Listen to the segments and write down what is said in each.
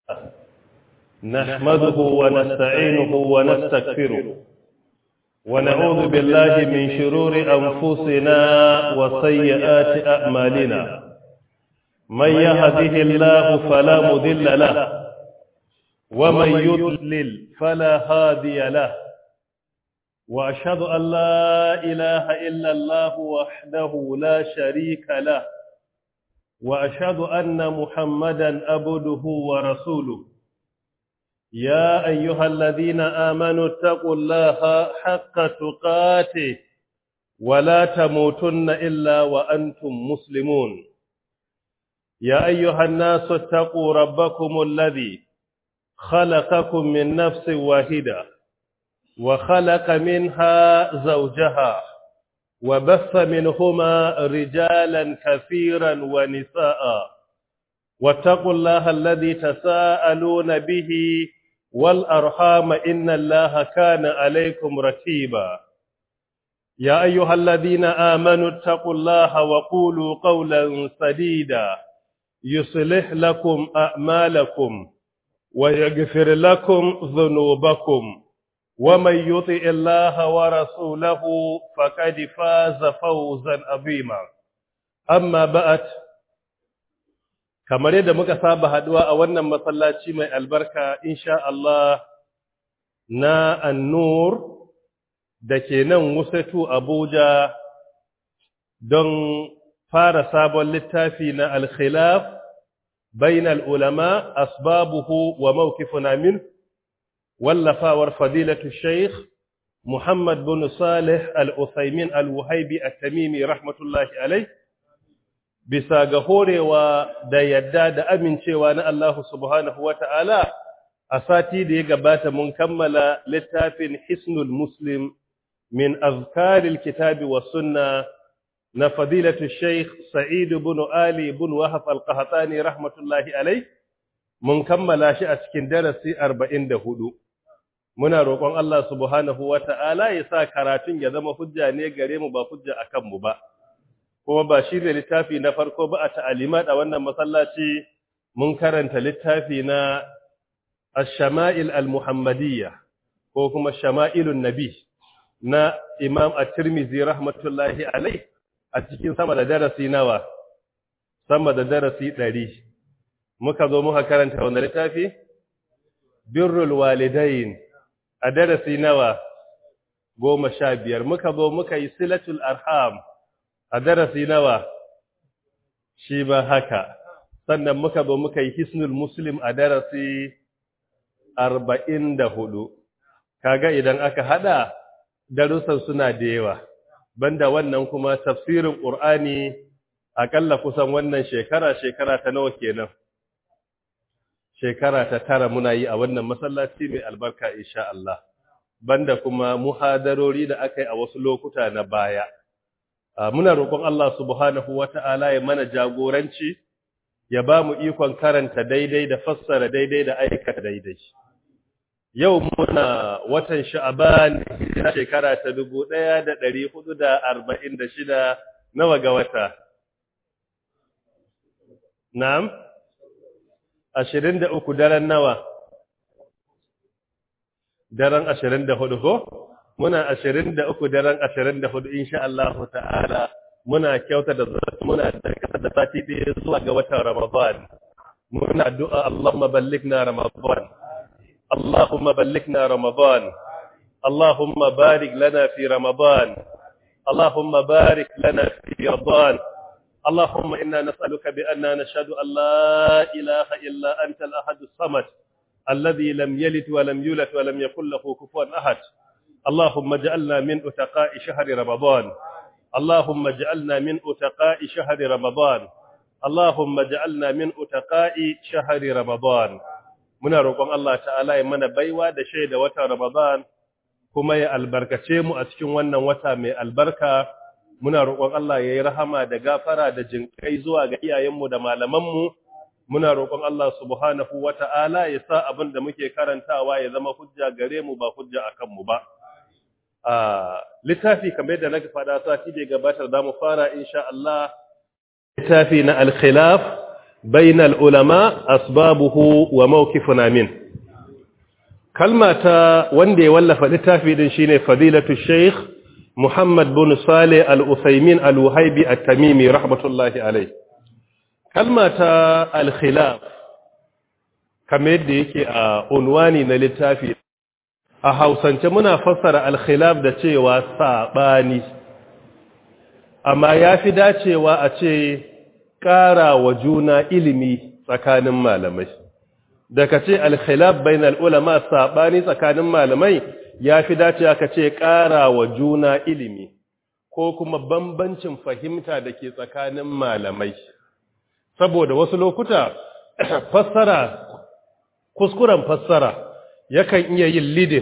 نحمده ونستعينه ونستغفره ونعوذ بالله من شرور أنفسنا وسيئات أعمالنا من يهده الله فلا مذل له ومن يضلل فلا هادي له وأشهد أن لا إله إلا الله وحده لا شريك له وأشهد أن محمدا عبده ورسوله يا أيها الذين آمنوا اتقوا الله حق تقاته ولا تموتن إلا وأنتم مسلمون يا أيها الناس اتقوا ربكم الذي خلقكم من نفس واحدة وخلق منها زوجها وبث منهما رجالا كثيرا ونساء واتقوا الله الذي تساءلون به والأرحام إن الله كان عليكم رتيبا يا أيها الذين آمنوا اتقوا الله وقولوا قولا سديدا يصلح لكم أعمالكم ويغفر لكم ذنوبكم ومن يطع الله ورسوله فقد فاز فوزا عظيما أما بعد kamar yadda muka saba haduwa a wannan masallaci mai albarka insha Allah na annur da ke nan Wusatu Abuja don fara sabon littafi na al-khilaf bainal ulama asbabuhu wa mawqifuna min wallafawar fadilatu shaykh Muhammad bin Salih al-Uthaymin al-Wahibi at-Tamimi rahmatullahi alayh bisa ga horewa da yadda da amincewa na Allah subhanahu wa ta'ala, a sati da ya gabata mun kammala littafin Hisnul Muslim min azkaril kitabi wa sunna na fadilatu Sheikh Sa'idu bin Ali bin Wahaf al-Qahtani rahmatullahi alai, mun kammala shi a cikin darasi arba'in da hudu. Muna roƙon Allah subhanahu wa ta'ala ya sa karatun ya zama hujja ne gare mu ba hujja a kanmu ba. kuma ba shi ne littafi na farko ba a ta'alimat a wannan masallaci mun karanta littafi na ash-shama'il al-muhammadiyya ko kuma shama'ilun nabi na imam at-tirmidhi rahmatullahi alai a cikin sama da darasi nawa sama da darasi 100 muka zo muka karanta wannan littafi birrul walidain a darasi nawa goma sha biyar muka zo muka yi silatul arham a darasi nawa shi ba haka sannan muka zo muka yi hisnul muslim a darasi arba'in da hudu kaga idan aka hada darussan suna da yawa banda wannan kuma tafsirin ƙur'ani akalla kusan wannan shekara shekara ta nawa kenan shekara ta tara muna yi a wannan masallaci mai albarka insha Allah banda kuma muhadarori da aka yi a wasu lokuta na baya muna roƙon Allah subhanahu wata'ala ya mana jagoranci ya ba mu ikon karanta daidai da fassara daidai da aikata daidai yau muna watan sha'aban na shekara ta 1446 nawa ga wata na'am 23 daren nawa daren 24 ko muna ashirin da uku daren ashirin da hudu insha Allah ta'ala muna kyauta da muna da da sati ɗaya zuwa ga watan Ramadan muna addu'a Allahumma ballighna Ramadan Allahumma ballighna Ramadan Allahumma barik lana fi Ramadan Allahumma barik lana fi Ramadan اللهم إنا نسألك بأننا نشهد أن لا إله إلا أنت الأحد الصمد الذي لم يلد ولم يولد ولم يكن له كفوا أحد اللهم اجعلنا من أتقاء شهر رمضان اللهم اجعلنا من أتقاء شهر رمضان اللهم اجعلنا من أتقاء شهر رمضان muna roƙon Allah ta'ala ya mana baiwa da shaida wata Ramadan kuma ya albarkace mu a cikin wannan wata mai albarka muna roƙon Allah ya yi rahama da gafara da jinkai zuwa ga iyayenmu da malamanmu muna roƙon Allah subhanahu wata'ala ya sa abin da muke karantawa ya zama hujja gare mu ba hujja akan mu ba a littafi kamar yadda na faɗa sati da gabatar da mu fara insha Allah littafi na al-khilaf bainal ulama asbabuhu wa mawqifuna min kalma ta wanda ya wallafa littafi din shine fadilatu sheikh Muhammad bin Saleh al-Uthaymin al-Wahibi at-Tamimi rahmatullahi alayh kalma ta al-khilaf kamar yadda yake a unwani na littafi a Hausance muna fassara al-khilaf da cewa sabani amma yafi dacewa a ce ƙara wa juna ilimi tsakanin malamai da ka ce alkhilaf bainal ulama sabani tsakanin malamai ya fi dacewa ka ce ƙara wa juna ilimi ko kuma bambancin fahimta da ke tsakanin malamai saboda wasu lokuta fassara kuskuren fassara yakan iya yin lidin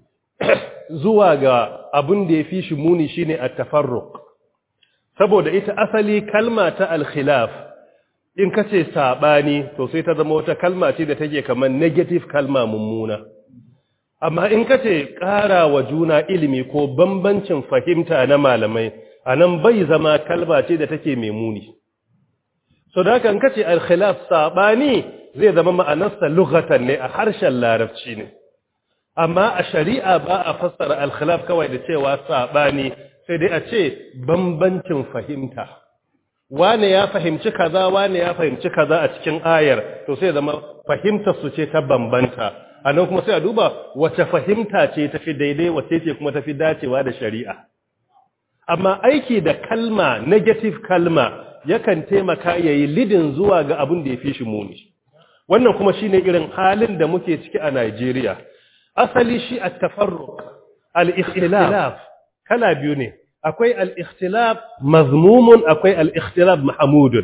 zuwa ga abin da ya fi shi muni shine at-tafarruq saboda ita asali kalma ta al-khilaf in ka ce saɓani to sai ta zama wata kalma ce da take kamar negative kalma mummuna amma in ka ce ƙara wa juna ilimi ko bambancin fahimta na malamai a nan bai zama kalma ce da take mai muni so da kan kace al-khilaf saɓani zai zama ma'anarsa lughatan ne a harshen larabci ne amma a shari'a ba a fassara al-khilaf kawai da cewa saɓani sai dai a ce bambancin fahimta wane ya fahimci kaza wane ya fahimci kaza a cikin ayar to sai zama fahimtar su ce ta bambanta anan kuma sai a duba wace fahimta ce tafi daidai wace ce kuma tafi dacewa da shari'a amma aiki da kalma negative kalma yakan taimaka yayi lidin zuwa ga abin da yafi shi muni wannan kuma shine irin halin da muke ciki a Najeriya asali shi at-tafarruq al-ikhtilaf kala biyu ne akwai al'ikhtilaf mazmumun akwai al'ikhtilaf mahamudun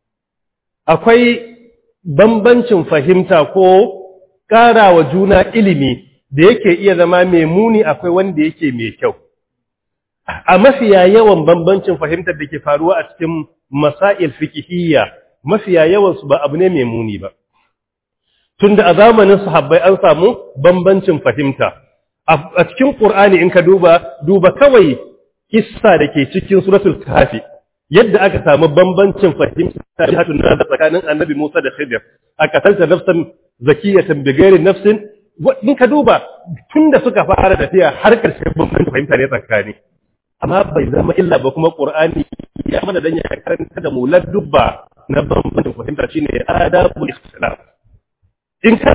akwai bambancin fahimta ko ƙara wa juna ilimi da yake iya zama mai muni akwai wanda yake mai kyau a mafiya yawan bambancin fahimtar da ke faruwa a cikin masail fikihiyya mafiya yawansu ba abu ne mai muni ba tunda a zamanin sahabbai an samu bambancin fahimta a cikin ƙur'ani in ka duba duba kawai kissa da ke cikin suratul kafi yadda aka samu bambancin fahimta jihatun da tsakanin annabi Musa da Khidir aka tanta nafsan zakiyatan bighairi nafsin in ka duba tunda suka fara tafiya har karshen bambancin fahimta ne tsakani amma bai zama illa ba kuma Qur'ani ya mana dan ya karanta da mu ladubba na bambancin fahimta shine adabul ikhtilaf in ka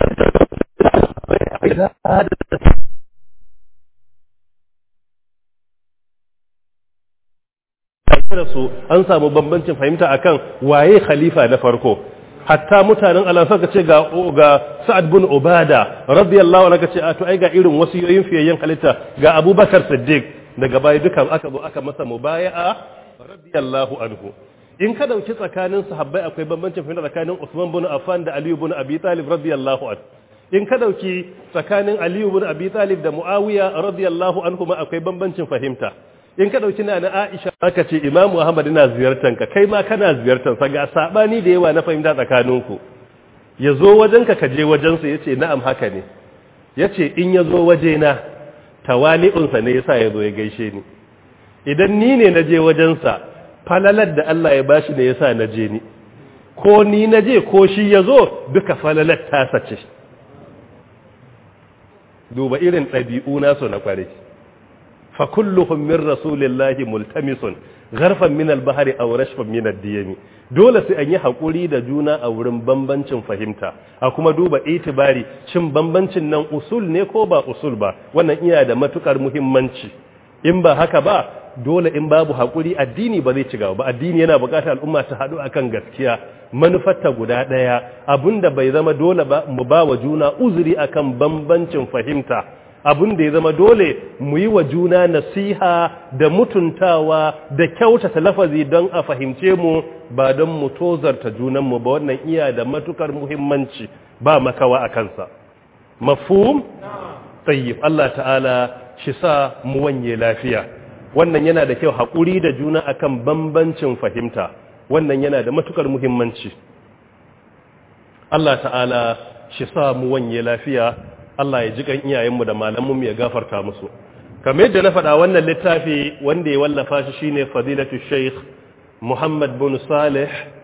su an samu bambancin fahimta akan waye khalifa na farko hatta mutanen Allah suka ce ga ga Sa'ad bin Ubada radiyallahu anhu kace a to ai ga irin wasiyoyin fiyayyen halitta ga Abubakar Siddiq daga baya dukan aka zo aka masa mubaya'a radiyallahu anhu in ka dauki tsakanin sahabbai akwai bambancin fahimta tsakanin Usman bin Affan da Ali bin Abi Talib radiyallahu anhu in ka dauki tsakanin Ali bin Abi Talib da Muawiya radiyallahu anhu ma akwai bambancin fahimta in ka dauki na Aisha aka ce Imam Muhammad ina ziyartar ka kai ma kana ziyartar sa ga sabani da yawa na fahimta tsakaninku yazo wajenka ka je wajen sa yace na'am haka ne yace in yazo waje na tawali'un sa ne yasa yazo ya gaishe ni idan ni ne naje wajen sa falalar da Allah ya bashi ne yasa naje ni ko ni naje ko shi yazo duka falalar ta sace duba irin ɗabi'u nasu na kware فكلهم من رسول الله ملتمس غرفا من البحر او رشفا من الديم dole sai an yi hakuri da juna a wurin bambancin fahimta a kuma duba itibari shin bambancin nan usul ne ko ba usul ba wannan iya da matukar muhimmanci in ba haka ba dole in babu hakuri addini ba zai ci gaba ba addini yana buƙatar al'umma ta haɗu akan gaskiya manufarta guda ɗaya abinda bai zama dole ba mu ba wa juna uzuri akan bambancin fahimta abin da ya zama dole mu yi wa juna nasiha da mutuntawa da kyautata lafazi don a fahimce mu ba don mu tozarta junanmu ba wannan iya da matukar muhimmanci ba makawa a kansa mafhum tayyib Allah ta'ala shi sa mu wanye lafiya wannan yana da kyau haƙuri da juna akan bambancin fahimta wannan yana da matukar muhimmanci Allah ta'ala shi sa mu wanye lafiya Allah ya ji kan iyayenmu da malamanmu ya gafarta musu kamar yadda na faɗa wannan littafi wanda ya wallafa shi shine fadilatu sheikh Muhammad bin Salih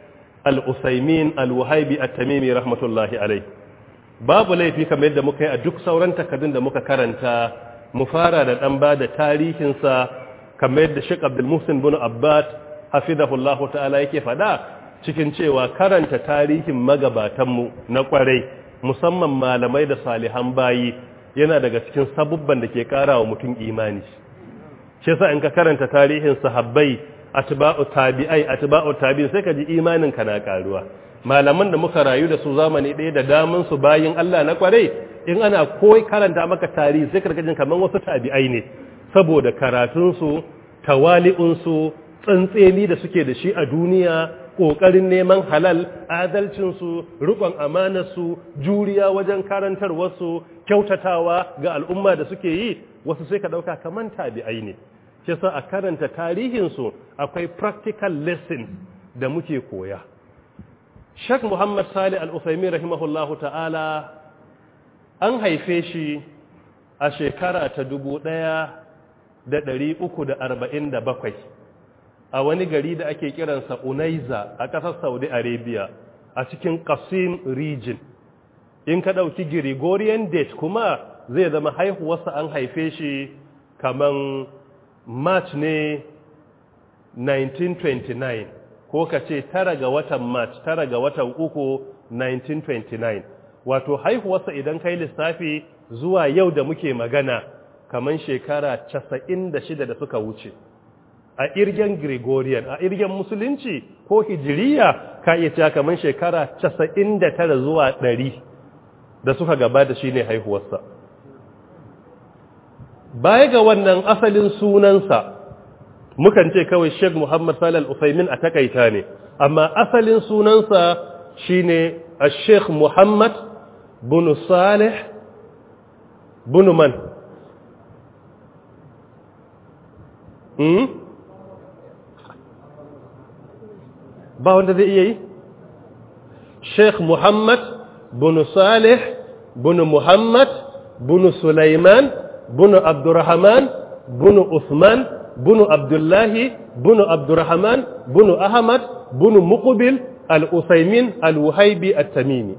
al-usaimin al-wahabi at-tamimi rahmatullahi alai babu laifi kamar yadda muka yi a duk sauran takardun da muka karanta mu fara da dan ba da tarihinsa kamar yadda Sheikh Abdul Muhsin bin Abbad hafizahullahu ta'ala yake fada cikin cewa karanta tarihin magabatanmu na kwarai musamman malamai da salihan bayi yana daga cikin sabubban da ke kara wa mutum imani shi yasa in ka karanta tarihin sahabbai atba'u tabi'ai atba'u tabi'in sai ka ji imanin ka na karuwa malaman da muka rayu da su zamani ɗaya da daman su bayin Allah na kwarai in ana koyi karanta maka tarihi sai ka jin kaman wasu tabi'ai ne saboda karatun su tawali'un su tsantseni da suke da shi a duniya ƙoƙarin neman halal adalcinsu riƙon amanarsu juriya wajen karantarwarsu kyautatawa ga al'umma da suke yi wasu sai ka ɗauka kaman tabi'ai ne shi sa a karanta tarihinsu akwai practical lessons da muke koya shak muhammad salih al-usaimi rahimahullahu ta'ala an haife shi a shekara ta dubu ɗaya da ɗari uku da arba'in da bakwai a wani gari da ake kiransa Unaiza a ƙasar Saudi Arabia a cikin Qasim region in ka ɗauki Gregorian date kuma zai zama haihuwarsa an haife shi kaman March ne 1929 ko ka ce tara ga watan March tara ga watan uku 1929 wato haihuwarsa idan kai lissafi zuwa yau da muke magana kaman shekara 96 da suka wuce a irgen Gregorian a irgen musulunci ko hijiriya ka iya cewa kamar shekara 99 zuwa 100 da suka gabata shine haihuwarsa baya ga wannan asalin sunansa mukan ce kawai Sheikh Muhammad Salih Al-Utsaimin a takaita ne amma asalin sunansa shine Sheikh Muhammad bin Salih bin man hmm? ba wanda zai iya yi sheikh muhammad bin salih bin muhammad bin sulaiman bin abdurrahman bin usman bin abdullahi bin abdurrahman bin ahmad bin muqbil al-usaimin al-wuhaibi at-tamimi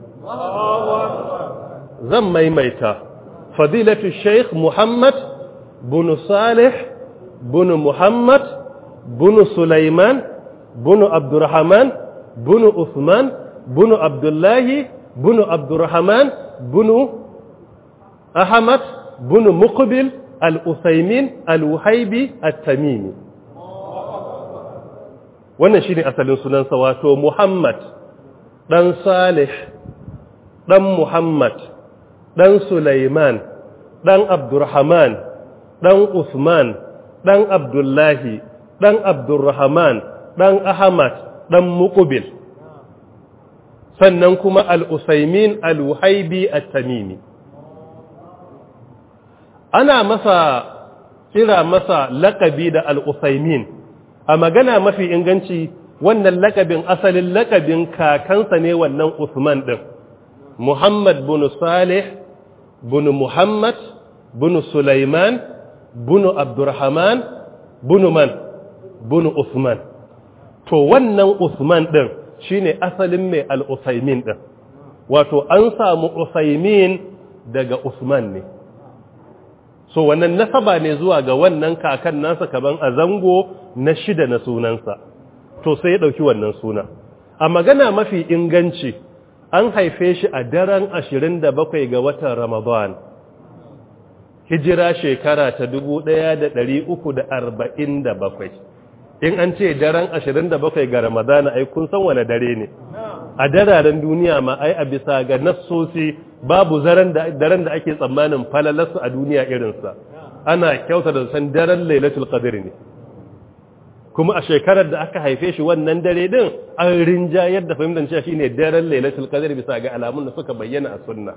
zan maimaita fadilatu sheikh muhammad bin salih bin muhammad bin sulaiman bunu abdurrahman bunu usman bunu abdullahi bunu abdurrahman bunu ahmad bunu muqbil al-usaymin al-wuhaibi at-tamimi wannan shine asalin sunansa wato muhammad dan salih dan muhammad dan sulaiman dan abdurrahman dan usman dan abdullahi dan abdurrahman ɗan Ahmad ɗan Muqbil sannan kuma al-Usaimin al-Wuhaibi at-Tamimi ana masa kira masa lakabi da al-Usaimin a magana mafi inganci wannan lakabin asalin lakabin kakansa ne wannan Usman din Muhammad bin Salih bin Muhammad bin Sulaiman bin Abdurrahman bin Man bin Usman to wannan Usman ɗin shine asalin mai al-Usaimin ɗin wato an samu Usaimin daga Usman ne so wannan nasaba ne zuwa ga wannan kakan nasa kaman a zango na shida na sunansa to sai ya ɗauki wannan suna a magana mafi inganci an haife shi a daren 27 ga watan Ramadan hijira shekara ta 1347 in an ce daren 27 ga ramadana ai kun san wane dare ne a dararen duniya ma ai a bisa ga nassosi babu daren da ake tsammanin falalarsu a duniya irinsa ana kyauta da san daren lailatul qadr ne kuma a shekarar da aka haife shi wannan dare din an rinjayar da fahimtar cewa shine daren lailatul qadr bisa ga alamun da suka bayyana a sunna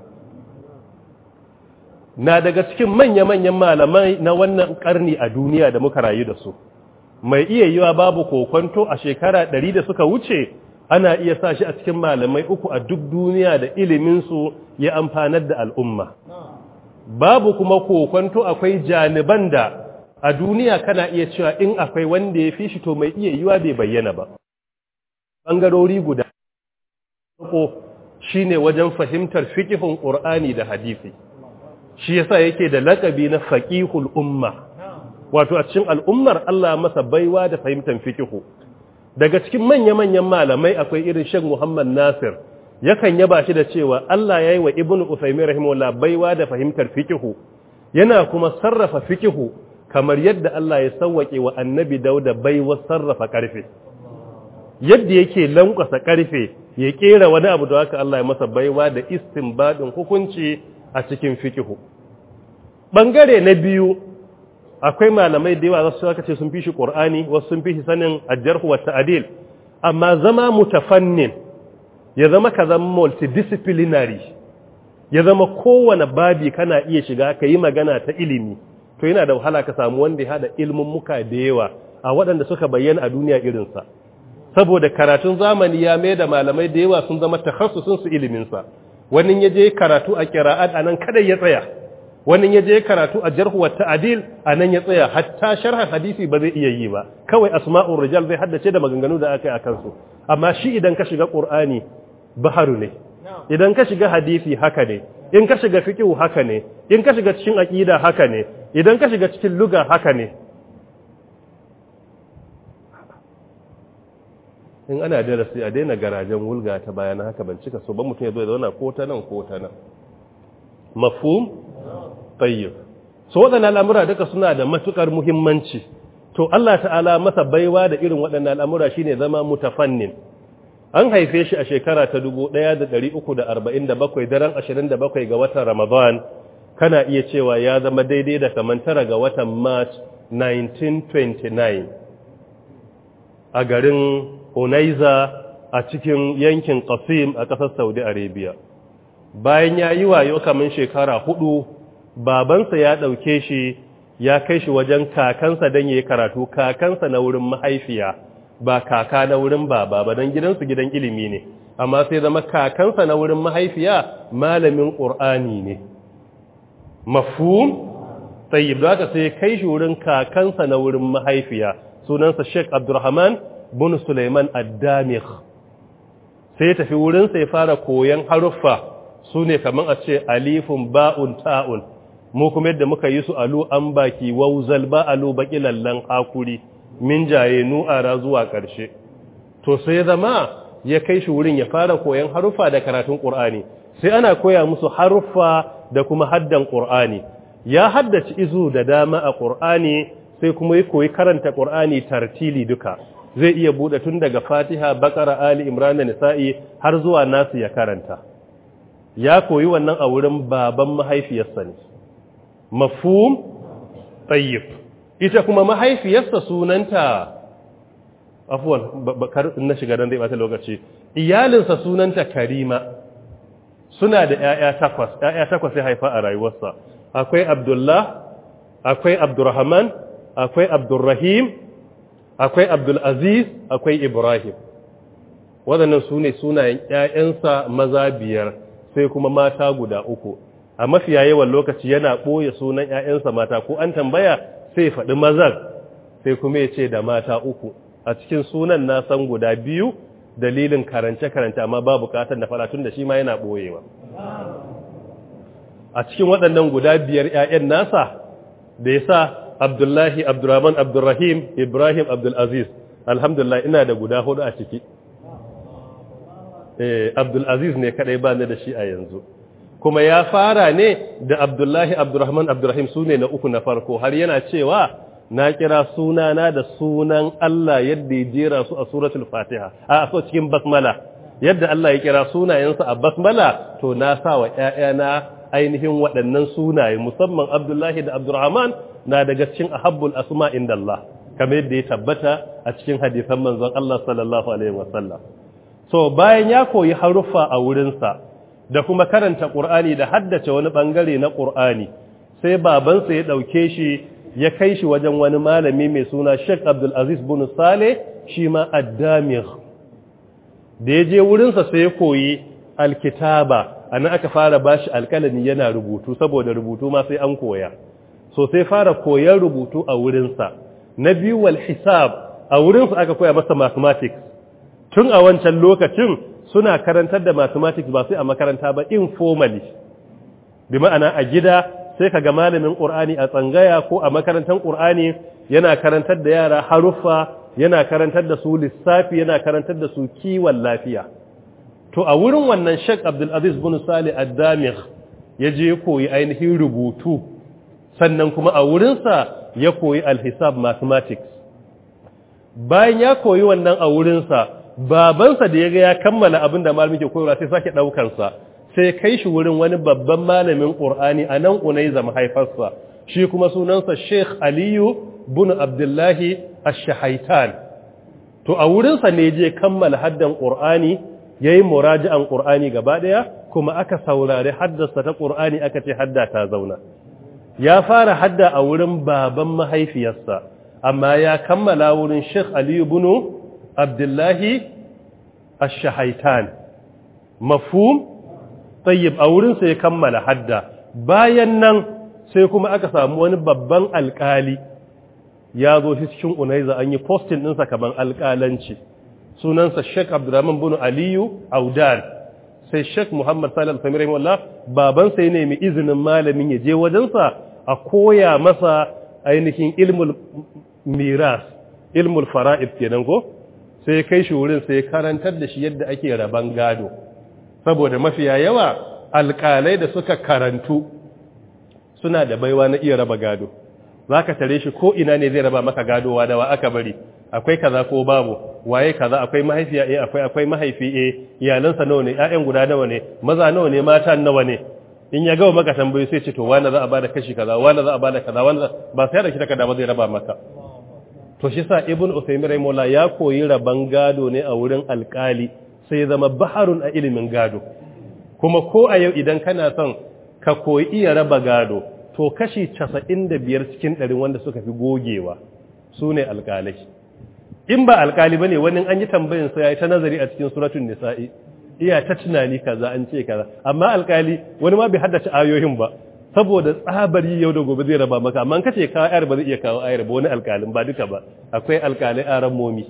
na daga cikin manya-manyan malamai na wannan karni a duniya da muka rayu da su mai iya yiwa babu kokonto a shekara ɗari da suka wuce ana iya sa shi a cikin malamai uku a duk duniya da iliminsu ya amfanar da al'umma babu kuma kokonto akwai janiban da a duniya kana iya cewa in akwai wanda ya fi shi to mai iya yiwa bai bayyana ba ɓangarori guda farko shine wajen fahimtar fiqhun Qur'ani da hadisi shi yasa yake da lakabi na faqihul umma wato a cikin al'ummar Allah masa baiwa da fahimtar fiqhu daga cikin manya-manyan malamai akwai irin Sheikh Muhammad Nasir yakan yaba shi da cewa Allah yayi wa Ibn Uthaymeen rahimahullah baiwa da fahimtar fiqhu yana kuma sarrafa fiqhu kamar yadda Allah ya sauwake wa Annabi Dauda baiwa sarrafa karfe yadda yake lankwasa karfe ya kera wani abu da haka Allah ya masa baiwa da istinbadin hukunci a cikin fiqhu bangare na biyu akwai malamai da yawa su aka ce sun fi shi Qur'ani wasu sun fi shi sanin ajjarhu wa ta'dil amma zama mutafannin ya zama ka zama multidisciplinary ya zama kowane babi kana iya shiga ka yi magana ta ilimi to yana da wahala ka samu wanda ya hada ilmin muka da yawa a waɗanda suka bayyana a duniya irinsa saboda karatun zamani ya mai da malamai da yawa sun zama takhassusun su iliminsa wani ya je karatu a qira'at anan kada ya tsaya wani ya je karatu a jarhu wa ta'dil anan ya tsaya hatta sharh hadisi ba zai iya yi ba kawai asma'ur rijal zai haddace da maganganu da aka yi akan su amma shi idan ka shiga qur'ani baharu ne idan ka shiga hadisi haka ne in ka shiga fiqh haka ne in ka shiga cikin aqida haka ne idan ka shiga cikin luga haka ne in ana darasi a daina garajen wulga ta bayan haka ban cika so ba mutum ya zo ya zauna ko ta nan ko ta nan mafhum tayyib so waɗannan al'amura duka suna da matukar muhimmanci to Allah ta'ala masa baiwa da irin waɗannan al'amura shine zama mutafannin an haife shi a shekara ta 1347 daren 27 ga watan Ramadan kana iya cewa ya zama daidai da kaman tara ga watan March 1929 a garin Unaiza a cikin yankin Qasim a ƙasar Saudi Arabia bayan ya yi wayo kaman shekara hudu babansa ya ɗauke shi ya kai shi wajen kakansa don ya yi karatu kakansa na wurin mahaifiya ba kaka na wurin baba ba don gidansu gidan ilimi ne amma sai zama kakansa na wurin mahaifiya malamin ƙur'ani ne mafhum tayyib da aka sai kai shi wurin kakansa na wurin mahaifiya sunansa Sheikh Abdulrahman bin Sulaiman Ad-Damigh sai ya tafi wurin sai fara koyan haruffa sune kaman a ce alifun ba'un ta'un mu kuma yadda muka yi su alu an baki wauzal ba alu baki lallan hakuri min jaye nu'ara zuwa ƙarshe to sai zama ya kai shi wurin ya fara koyan haruffa da karatun ƙur'ani sai ana koya musu haruffa da kuma haddan ƙur'ani ya haddace izu da dama a ƙur'ani sai kuma ya koyi karanta ƙur'ani tartili duka zai iya buɗe tun daga fatiha bakara ali imran da nisa'i har zuwa nasu ya karanta ya koyi wannan a wurin baban mahaifiyarsa ne mafhum tayyib ita kuma mahaifiyarsa sunanta afuwan bakar na shiga dan zai bata lokaci iyalinsa sunanta karima suna da ƴaƴa takwas ƴaƴa takwas ya haifa a rayuwarsa akwai abdullah akwai abdurrahman akwai abdurrahim akwai abdulaziz akwai ibrahim waɗannan su ne sunayen ƴaƴansa maza biyar sai kuma mata guda uku a mafiya yawan lokaci yana ɓoye sunan ƴaƴansa mata ko an tambaya sai faɗi mazan sai kuma ya ce da mata uku a cikin sunan na san guda biyu dalilin karance-karance amma ba bukatar da faratun da shi ma yana ɓoyewa a cikin waɗannan guda biyar ‘ya'yan nasa da ya sa abdullahi abdurrahman abdurrahim ibrahim abdulaziz alhamdulillah ina da guda hudu a ciki abdulaziz ne kaɗai ba ni da shi a yanzu kuma ya fara ne da abdullahi abdurrahman abdurrahim su ne na uku na farko har yana cewa na kira sunana da sunan Allah yadda ya jera su a suratul fatiha a so cikin basmala yadda Allah ya kira sunayensa a basmala to na sa wa ƴaƴana ainihin waɗannan sunaye musamman abdullahi da abdurrahman na daga cikin ahabbul asma inda Allah kamar yadda ya tabbata a cikin hadisan manzon Allah sallallahu alaihi wasallam so bayan ya koyi haruffa a wurinsa da kuma karanta Qur'ani da haddace wani bangare na Qur'ani sai babansa ya dauke shi ya kai shi wajen wani malami mai suna Sheikh Abdul Aziz bin Saleh shi ma Ad-Damigh da ya je wurinsa sai ya koyi alkitaba anan aka fara bashi alkalami yana rubutu saboda rubutu ma sai an koya so sai fara koyan rubutu a wurinsa na biyu wal hisab a wurinsa aka koya masa mathematics tun a wancan lokacin suna karantar da mathematics ba sai a makaranta ba informally bi ma'ana a gida sai ka ga malamin ƙur'ani a tsangaya ko a makarantar ƙur'ani yana karantar da yara haruffa yana karantar da su lissafi yana karantar da su kiwon lafiya to a wurin wannan Sheikh Abdul Aziz bin Salih Ad-Damigh ya je koyi ainihin rubutu sannan kuma a wurinsa ya koyi al-hisab mathematics bayan ya koyi wannan a wurinsa babansa da ya ga ya kammala abin da malamin ke koyarwa sai sake ɗaukansa sai kai shi wurin wani babban malamin ƙur'ani a nan unaiza mahaifarsa shi kuma sunansa sheikh aliyu bin abdullahi ash-shahaitan to a wurinsa ne je kammala haddan ƙur'ani ya yi muraji'an ƙur'ani gaba ɗaya kuma aka saurari haddasa ta ƙur'ani aka ce hadda ta zauna ya fara hadda a wurin baban mahaifiyarsa amma ya kammala wurin sheikh aliyu bin abdullahi ash-shahaitan mafhum tayyib a wurinsa ya kammala hadda bayan nan sai kuma aka samu wani babban alkali ya zo shi cikin unaiza an yi postin ɗinsa kaman alkalanci sunansa sheik abdurrahman bin aliyu audan sai sheik muhammad salih al-samir rahimahullah babansa ya nemi izinin malamin ya je wajensa a koya masa ainihin ilmul miras ilmul fara'id kenan ko sai kai shi wurin sai karantar da shi yadda ake raban gado saboda mafiya yawa alƙalai da suka karantu suna da baiwa na iya raba gado za ka tare shi ko ina ne zai raba maka gadowa da wa aka bari akwai kaza ko babu waye kaza akwai mahaifiya eh akwai akwai mahaifi eh iyalansa nawa ne ƴaƴan guda nawa ne maza nawa ne mata nawa ne in ya gawa maka tambayi sai ce to wani za a bada kashi kaza wani za a bada kaza wani ba sai da kita kada ba zai raba maka to shi sa ibn usaymin rahimahullah ya koyi raban gado ne a wurin alkali sai ya zama baharun a ilimin gado kuma ko a yau idan kana son ka koyi iya raba gado to kashi 95 cikin 100 wanda suka fi gogewa su ne alkalai in ba alkali bane wani an yi tambayin sa yayi ta nazari a cikin suratul nisa'i iya ta tunani kaza an ce kaza amma alkali wani ma bai haddace ayoyin ba saboda tsabari yau da gobe zai raba maka amma kace kawo ayar ba zai iya kawo ayar ba wani alkalin ba duka ba akwai alkalai aran momi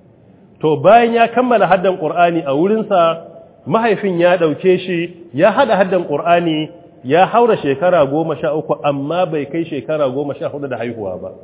to bayan ya kammala haddan qur'ani a wurinsa mahaifin ya dauke shi ya hada haddan qur'ani ya haura shekara goma sha uku amma bai kai shekara goma sha hudu da haihuwa ba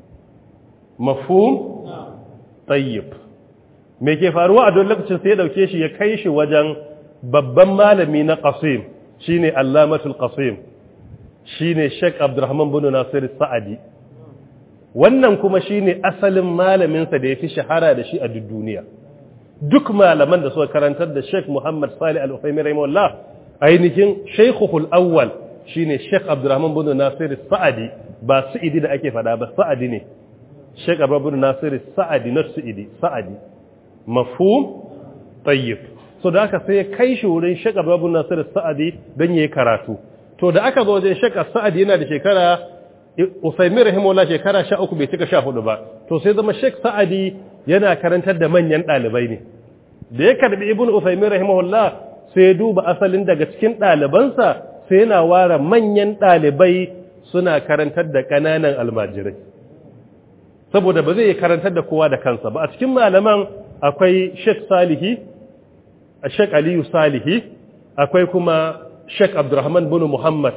mafhum tayyib me ke faruwa a don lokacin sai ya dauke shi ya kai shi wajen babban malami na qasim shine allamatul qasim shine Sheikh Abdurrahman bin Nasir Sa'adi wannan kuma shine asalin malamin sa da yafi shahara da shi a duk duniya duk malaman da suka karantar da Sheikh Muhammad Salih Al-Uthaymeen rahimahullah ainihin Sheikhul Awwal shine Sheikh Abdurrahman bin Nasir Sa'adi ba Sa'idi da ake fada ba Sa'adi ne Sheikh Abdurrahman bin Nasir Sa'adi na Sa'idi Sa'adi mafhum tayyib so da aka sai kai shi wurin Sheikh Abdurrahman bin Nasir Sa'adi dan yayi karatu to da aka zo wajen Sheikh Sa'adi yana da shekara Usaimin rahimahullah shekara 13 bai cika 14 ba to sai zama Sheikh Sa'adi yana karantar da manyan dalibai ne da ya karbi Ibn Usaimin rahimahullah sai ya duba asalin daga cikin dalibansa sai yana ware manyan dalibai suna karantar da kananan almajirai saboda ba zai karantar da kowa da kansa ba a cikin malaman akwai Sheikh Salihi Sheikh Aliyu Salihi akwai kuma Sheikh Abdurrahman bin Muhammad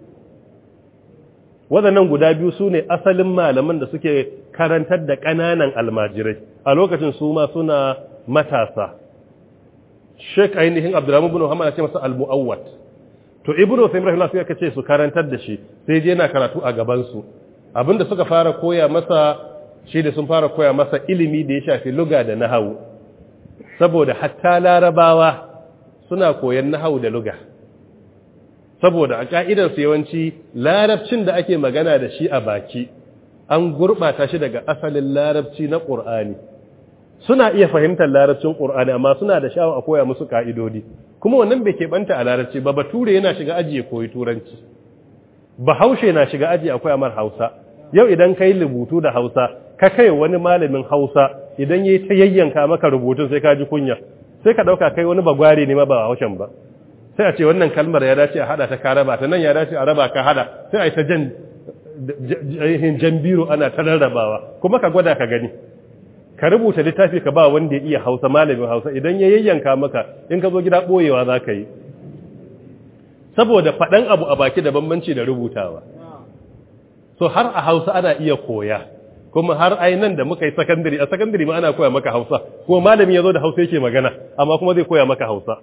waɗannan guda biyu su ne asalin malaman da suke karantar da ƙananan almajirai a lokacin su ma suna matasa Sheikh ainihin Abdurrahman bin Muhammad ya ce masa al-mu'awwat to Ibn Uthaymeen rahimahullah sai aka ce su karantar da shi sai je yana karatu a gaban su abinda suka fara koya masa shi da sun fara koya masa ilimi da ya shafi luga da nahawu saboda hatta larabawa suna koyan nahawu da luga saboda a ƙa'idarsu yawanci larabcin da ake magana da shi a baki an gurɓata shi daga asalin larabci na ƙur'ani suna iya fahimtar larabcin ƙur'ani amma suna da sha'awa a koya musu ƙa'idodi kuma wannan bai keɓanta a larabci ba bature yana shiga aji ya koyi turanci bahaushe na shiga aji a koya mar hausa yau idan ka yi rubutu da hausa ka kai wani malamin hausa idan ya yi ta yayyanka maka rubutun sai ka ji kunya sai ka ɗauka kai wani bagware ne ma ba haushen ba sai a ce wannan kalmar ya dace a hada ta ka raba ta nan ya dace a raba ka hada sai a yi ta jan jan biro ana ta rarrabawa kuma ka gwada ka gani ka rubuta littafi ka ba wanda ya iya hausa malamin hausa idan ya yayyanka maka in ka zo gida ɓoyewa za ka yi saboda faɗan abu a baki da bambanci da rubutawa so har a hausa ana iya koya kuma har ai nan da muka yi sakandare a sakandare ma ana koya maka hausa ko malami ya zo da hausa yake magana amma kuma zai koya maka hausa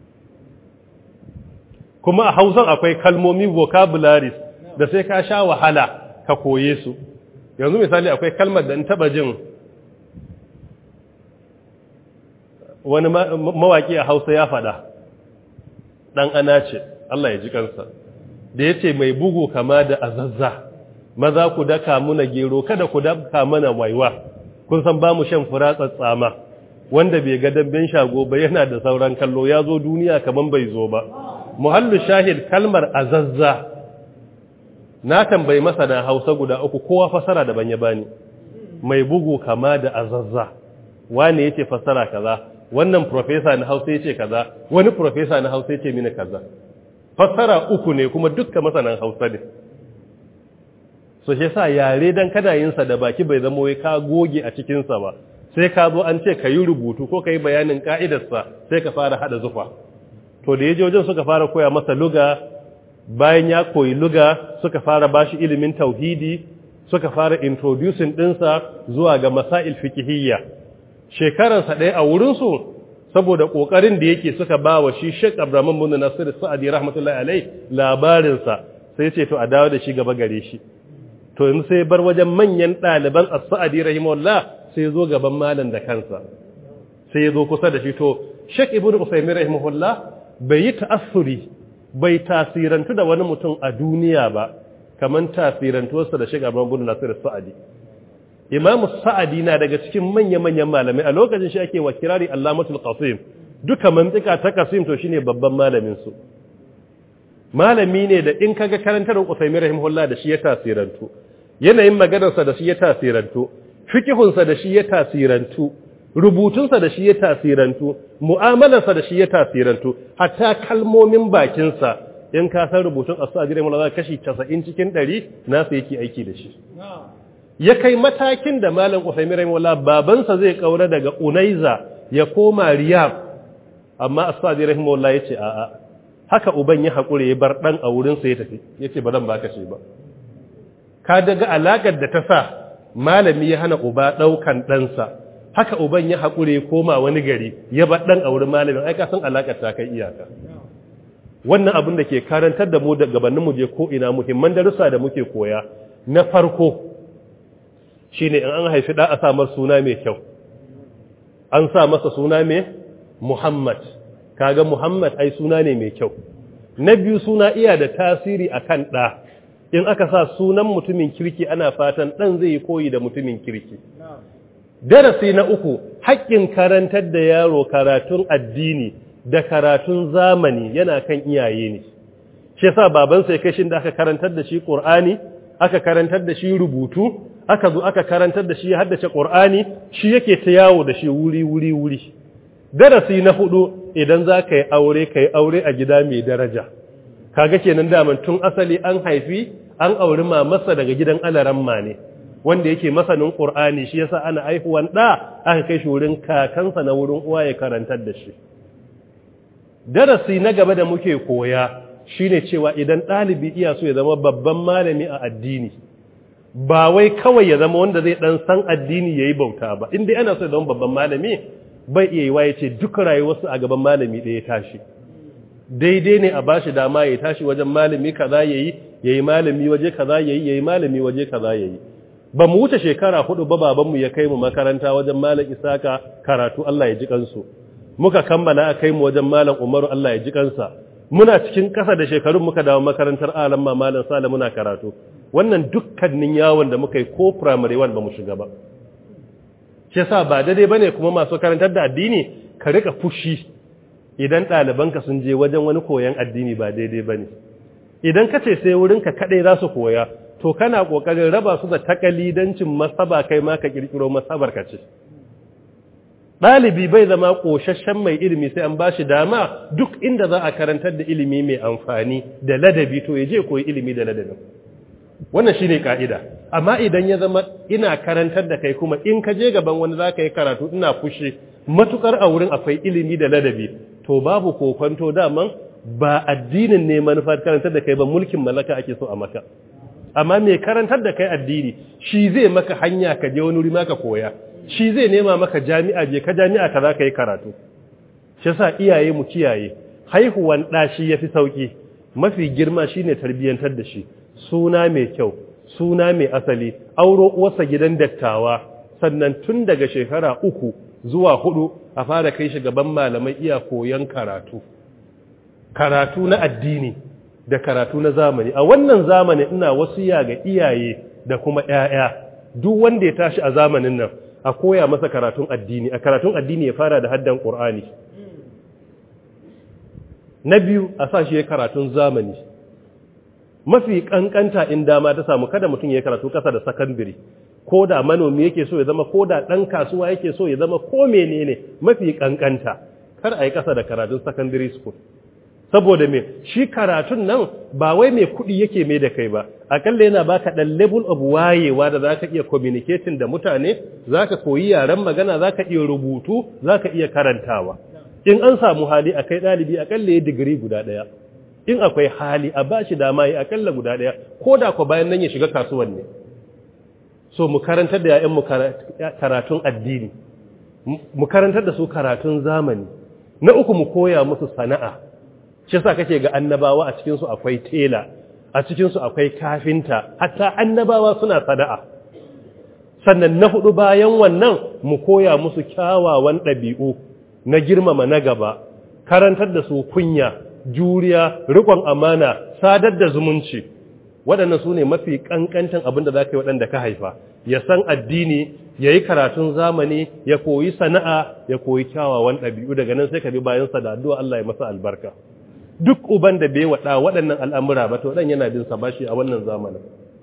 kuma a hausan akwai kalmomi vocabularies da sai ka sha wahala ka koye su yanzu misali akwai kalmar da in taba jin wani mawaki a hausa ya fada dan ana ce Allah ya ji kansa da ya ce mai bugu kama da azazza maza ku daka muna gero kada ku daka mana waiwa kun san ba mu shan fura tsatsama wanda bai ga damben shago ba yana da sauran kallo ya zo duniya kaman bai zo ba muhallu shahid kalmar azazza na tambayi masana hausa guda uku kowa fasara daban ya bani mai bugu kama da azazza wane yace fasara kaza wannan professor na hausa yace kaza wani professor na hausa yace mini kaza fasara uku ne kuma dukkan masanan hausa ne so shi yasa yare dan kana yin sa da baki bai zama wai ka goge a cikin sa ba sai ka zo an ce ka yi rubutu ko ka yi bayanin ka'idarsa sai ka fara hada zufa to da yaje wajen suka fara koya masa luga bayan ya koyi luga suka fara bashi ilimin tauhidi suka fara introducing dinsa zuwa ga masail fiqhiyya shekaransa ɗaya a wurinsu saboda ƙoƙarin da yake suka ba wa shi Sheikh Abraham bin Nasir Sa'adi rahmatullahi alai labarinsa sai ce to a dawo da shi gaba gare shi to yanzu sai bar wajen manyan ɗaliban As-Sa'adi rahimahullah sai zo gaban malam da kansa sai ya zo kusa da shi to Sheikh Ibn Uthaymeen rahimahullah bai yi ta'assuri bai tasirantu da wani mutum a duniya ba kaman tasirantuwarsa da Sheikh Abraham bin Nasir Sa'adi Imam Sa'adi na daga cikin manya-manyan malamai a lokacin shi ake wa kirari Allamatul Qasim duka mantika ta Qasim to shine babban malamin su malami ne da in kaga karantar Uthaymeen rahimahullah da shi ya tasirantu yanayin maganarsa da shi ya tasirantu fikihunsa da shi ya tasirantu rubutunsa da shi ya tasirantu mu'amalarsa da shi ya tasirantu hatta kalmomin bakinsa in ka san rubutun as-sa'di rahimahullah kashi 90 cikin 100 nasa yake aiki da shi ya kai matakin da malam Uthaymeen rahimahullah babansa zai kaura daga Unaiza ya koma Riyadh amma as-sa'di rahimahullah yace a'a haka uban ya hakure ya bar dan a wurin sa ya tafi yace ba zan baka shi ba ka daga alakar da ta sa malami ya hana uba daukan ɗansa haka uban ya hakure ya koma wani gari ya bar dan a wurin malamin ai ka san alakar ta kai iyaka wannan abin da ke karantar da mu da gabanin mu je ko ina muhimman darussa da muke koya na farko shine in an haifi da a sa masa suna mai kyau an sa masa suna mai Muhammad kaga Muhammad ai suna ne mai kyau na biyu suna iya da tasiri akan ɗa in aka sa sunan mutumin kirki ana fatan ɗan zai yi koyi da mutumin kirki darasi na uku haƙƙin karantar da yaro karatun addini da karatun zamani yana kan iyaye ne shi yasa babansa ya kashin da aka karantar da shi Qur'ani aka karantar da shi rubutu aka zo aka karantar da shi ya haddace Qur'ani shi yake ta yawo da shi wuri wuri wuri darasi na hudu idan za ka yi aure ka yi aure a gida mai daraja kaga kenan daman tun asali an haifi an auri mamarsa daga gidan alaramma ne wanda yake masanin Qur'ani shi yasa ana aihuwan da aka kai shi wurin kakansa na wurin uwa ya karantar da shi darasi na gaba da muke koya shine cewa idan ɗalibi iya so ya zama babban malami a addini ba wai kawai ya zama wanda zai dan san addini yayi bauta ba in dai ana so ya zama babban malami bai iya yiwa ya ce duk rayuwarsu a gaban malami ɗaya tashi daidai ne a bashi dama ya tashi wajen malami kaza yayi yayi malami waje kaza yayi yayi malami waje kaza yayi ba mu wuce shekara hudu ba babanmu ya kai mu makaranta wajen malam Isaka karatu Allah ya ji kansu muka kammala a kai mu wajen malam Umaru Allah ya ji kansa muna cikin kasa da shekarun muka dawo makarantar alam ma malam Sale muna karatu wannan dukkanin yawon da muka yi ko primary one ba mu shiga ba shi yasa ba daidai bane kuma masu karantar da addini ka rika fushi idan ɗalibanka sun je wajen wani koyon addini ba daidai bane idan ka ce sai wurinka kaɗai za su koya to kana ƙoƙarin raba su da takalidancin masaba kai ma ka ƙirƙiro masabar ka ce ɗalibi bai zama ƙoshashen mai ilimi sai an ba shi dama duk inda za a karantar da ilimi mai amfani da ladabi to ya je koyi ilimi da ladabin wannan shine ka'ida amma idan ya zama ina karantar da kai kuma in ka je gaban wani zaka yi karatu ina fushi matukar a wurin akwai ilimi da ladabi to babu kokonto daman ba addinin ne manufar karantar da kai ba mulkin mallaka ake so a maka amma mai karantar da kai addini shi zai maka hanya ka je wani wuri maka koya shi zai nema maka jami'a je ka jami'a ka za ka yi karatu shi sa iyaye mu kiyaye haihuwan ɗa shi ya fi sauƙi mafi girma shine tarbiyyantar da shi suna mai kyau suna mai asali auro uwarsa gidan dattawa sannan tun daga shekara uku zuwa hudu a fara kai shi gaban malamai iya koyon karatu karatu na addini da karatu na zamani a wannan zamani ina wasiya ga iyaye da kuma ƴaƴa duk wanda ya tashi a zamanin nan a koya masa karatun addini a karatun addini ya fara da haddan Qur'ani na biyu a sa shi ya karatun zamani mafi kankanta in dama ta samu kada mutum ya karatu kasa da sakandare ko da manomi yake so ya zama ko da dan kasuwa yake so ya zama ko menene mafi kankanta kar a yi kasa da karatun secondary school saboda me shi karatun nan ba wai mai kuɗi yake mai da kai ba akalla yana baka dan level of wayewa da zaka iya communicating da mutane zaka koyi yaren magana zaka iya rubutu zaka iya karantawa in an samu hali akai dalibi akalla ya digiri guda daya in akwai hali a bashi dama ya akalla guda daya koda ko bayan nan ya shiga kasuwan ne so mu karantar da yayan mu karatun addini mu karantar da su karatun zamani na uku mu koya musu sana'a shi sa kake ga annabawa a cikinsu akwai tela a cikinsu akwai kafinta hatta annabawa suna sana'a sannan na hudu bayan wannan mu koya musu kyawawan ɗabi'u na girmama na gaba karantar da su kunya juriya riƙon amana sadar da zumunci waɗannan su ne mafi ƙanƙantan abin da za ka yi waɗanda ka haifa ya san addini ya yi karatun zamani ya koyi sana'a ya koyi kyawawan ɗabi'u daga nan sai ka bi bayansa da addu'a Allah ya masa albarka duk uban da bai waɗa waɗannan al'amura ba to ɗan yana bin sa bashi a wannan zamanin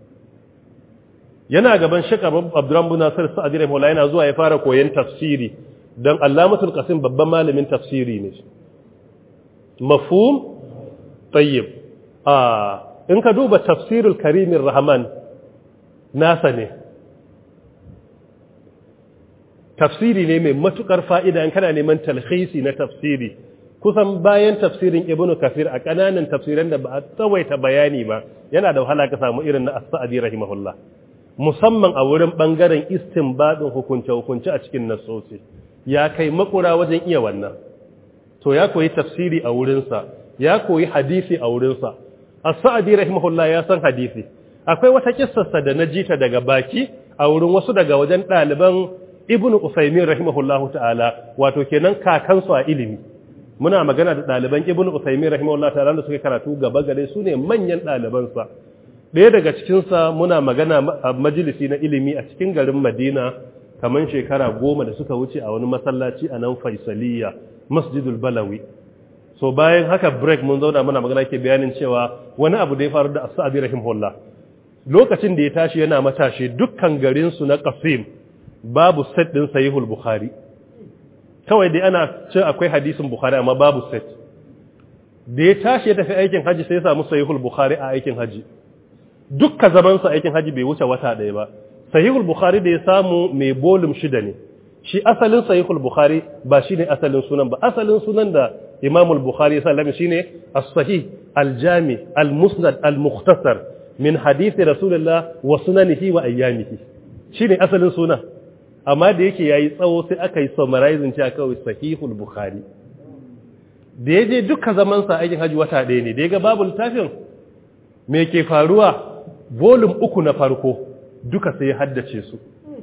yana gaban shaka abduran bu nasir sa'adi rahimahullah yana zuwa ya fara koyon tafsiri don allamatul qasim babban malamin tafsiri ne mafhum tayyib a in ka duba tafsirul karimin rahman nasa ne tafsiri ne mai matukar fa'ida in kana neman talhisi na tafsiri kusan bayan tafsirin ibn kafir a kananan tafsiran da ba a tsawaita bayani ba yana da wahala ka samu irin na as-sa'di rahimahullah musamman a wurin bangaren istinbadin hukunce hukunce a cikin nassosi ya kai makura wajen iya wannan to ya koyi tafsiri a wurin sa ya koyi hadisi a wurin sa as-sa'di rahimahullah ya san hadisi akwai wata kissarsa da na jita daga baki a wurin wasu daga wajen ɗaliban ibnu usaymin rahimahullahu ta'ala wato kenan kakansu a ilimi muna magana da ɗaliban ibn Usaimin rahimahullah ta'ala da suka karatu gaba gare su ne manyan ɗalibansa ɗaya daga cikinsa muna magana a majalisi na ilimi a cikin garin Madina kamar shekara goma da suka wuce a wani masallaci a nan Faisaliya Masjidul Balawi so bayan haka break mun zauna muna magana ke bayanin cewa wani abu da ya faru da As-Sa'di rahimahullah lokacin da ya tashi yana matashi dukkan garin su na Qasim babu set din Sahihul Bukhari kawai dai ana ce akwai hadisin bukhari amma babu set da ya tashi ya tafi aikin haji sai ya samu sahihul bukhari a aikin haji dukkan zaman sa aikin haji bai wuce wata ɗaya ba sahihul bukhari da ya samu mai bolum shida ne shi asalin sahihul bukhari ba shine asalin sunan ba asalin sunan da imamul bukhari sallallahu alaihi shine as-sahih al-jami al-musnad al-mukhtasar min hadisi rasulullah wa sunanihi wa ayyamihi shine asalin sunan amma da yake yayi tsawo sai aka yi summarizing cewa kawai sahihul bukhari da yaje duka zaman sa aikin haji wata ɗaya ne da yaga babu littafin me ke faruwa volume uku na farko duka sai ya haddace su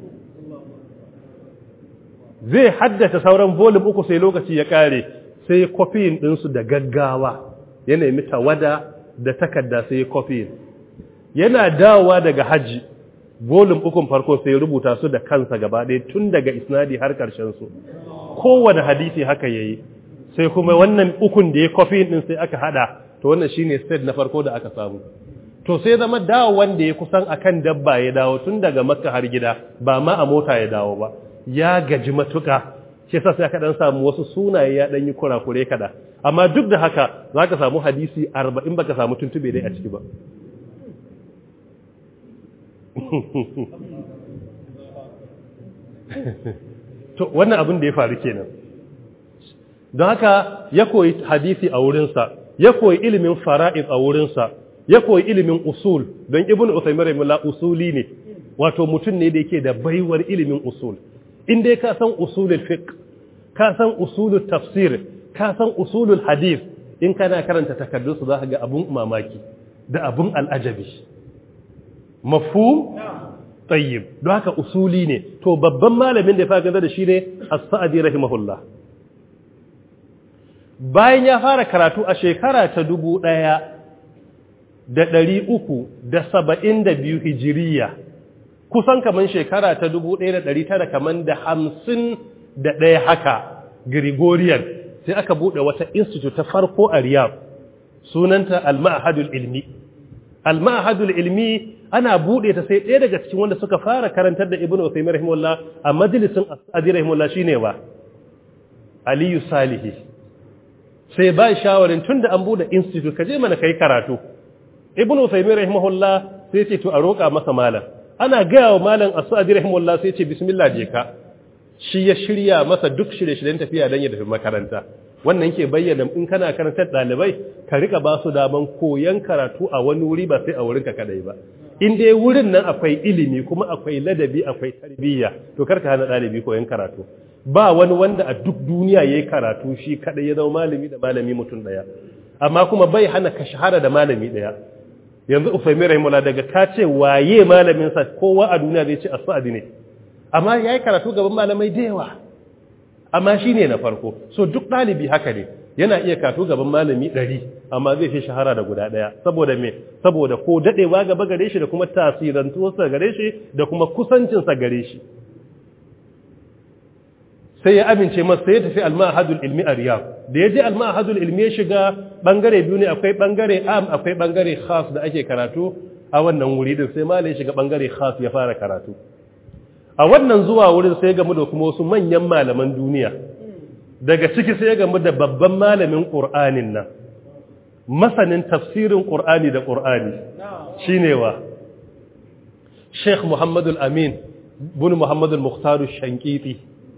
zai haddace sauran volume uku sai lokaci ya kare sai copying din su da gaggawa ya nemi tawada da takarda sai copying yana dawowa daga haji volum ukun farko sai rubuta su da kansa gaba ɗaya tun daga isnadi har ƙarshen su kowane hadisi haka yayi sai kuma wannan ukun da ya kofi din sai aka hada to wannan shine state na farko da aka samu to sai zama dawo wanda ya kusan akan dabba ya dawo tun daga makka har gida ba ma a mota ya dawo ba ya gaji matuka shi yasa sai aka dan samu wasu sunaye ya dan yi kurakure kada amma duk da haka zaka samu hadisi 40 baka samu tuntube dai a ciki ba to wannan abin da ya faru kenan don haka ya koyi hadisi a wurinsa ya koyi ilimin fara'id a wurinsa ya koyi ilimin usul don ibn usaimin rahimullah usuli ne wato mutum ne da yake da baiwar ilimin usul in dai ka san usulul fiqh ka san usulul tafsir ka san usulul hadith in kana karanta takardun su zaka ga abun mamaki da abun al'ajabi mafhum tayyib don haka usuli ne to babban malamin da ya fara da shi ne as-sa'di rahimahullah bayan ya fara karatu a shekara ta dubu ɗaya da ɗari uku da saba'in da biyu hijiriya kusan kaman shekara ta dubu ɗaya da ɗari tara kaman da hamsin da ɗaya haka Gregorian sai aka buɗe wata institute ta farko a Riyadh sunanta al-ma'hadul ilmi al-ma'hadul ilmi ana buɗe ta sai ɗaya daga cikin wanda suka fara karantar da Ibn Uthaymeen rahimahullah a majalisin As-Sa'di rahimahullah shine wa Aliyu Salihi sai ba shawarin tunda an buɗe institute kaje mana kai karatu Ibn Uthaymeen rahimahullah sai ce to a roƙa masa malam ana gaya wa malam As-Sa'di rahimahullah sai ce bismillah je ka shi ya shirya masa duk shirye-shiryen tafiya don ya tafi makaranta wannan ke bayyana in kana karantar ɗalibai ka rika ba su daman koyon karatu a wani wuri ba sai a wurinka kadai ba in dai wurin nan akwai ilimi kuma akwai ladabi akwai tarbiyya to karka hana ɗalibi koyon karatu ba wani wanda a duk duniya yayi karatu shi kadai ya zama malami da malami mutum daya amma kuma bai hana ka shahara da malami daya yanzu Ufaymi rahimullah daga ka ce waye malamin sa kowa a duniya zai ce as-sa'di ne amma ya yi karatu gaban malamai da yawa amma shi ne na farko so duk ɗalibi haka ne yana iya karatu gaban malami ɗari amma zai fi shahara da guda ɗaya saboda me saboda ko daɗewa gaba gare shi da kuma tasirantuwarsa gare shi da kuma kusancinsa gare shi sai ya amince masa sai ya tafi almahadul ilmi a riyab da ya je almahadul ilmi ya shiga ɓangare biyu ne akwai ɓangare am akwai ɓangare khas da ake karatu a wannan wuri din sai malai shiga ɓangare khas ya fara karatu a wannan zuwa wurin sai gamu da kuma wasu manyan malaman duniya daga ciki sai gamu da babban malamin ƙur'anin nan masanin tafsirin ƙur'ani da ƙur'ani shine wa Sheikh Muhammadu Amin bin Muhammadu Mukhtaru Shankiti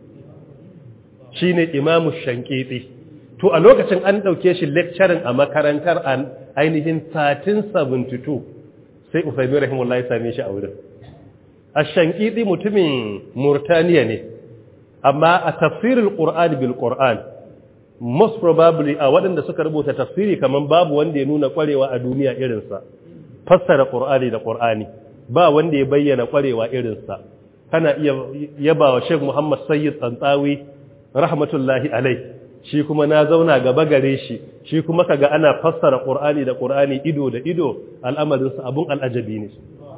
shine Imamu Shankiti to a lokacin an ɗauke shi lecturing a makarantar ainihin 1372 sai Ufaimin Rahimullah ya same shi a wurin ashankidi mutumin murtaniya ne amma a tafsirin ƙur'an bil ƙur'an most probably a waɗanda suka rubuta tafsiri kamar babu wanda ya nuna ƙwarewa a duniya irinsa fassara ƙur'ani da ƙur'ani ba wanda ya bayyana ƙwarewa irinsa kana iya yaba wa Sheikh Muhammad Sayyid Tsantsawi rahmatullahi alai shi kuma na zauna gaba gare shi shi kuma kaga ana fassara ƙur'ani da ƙur'ani ido da ido al'amarinsa abun al'ajabi ne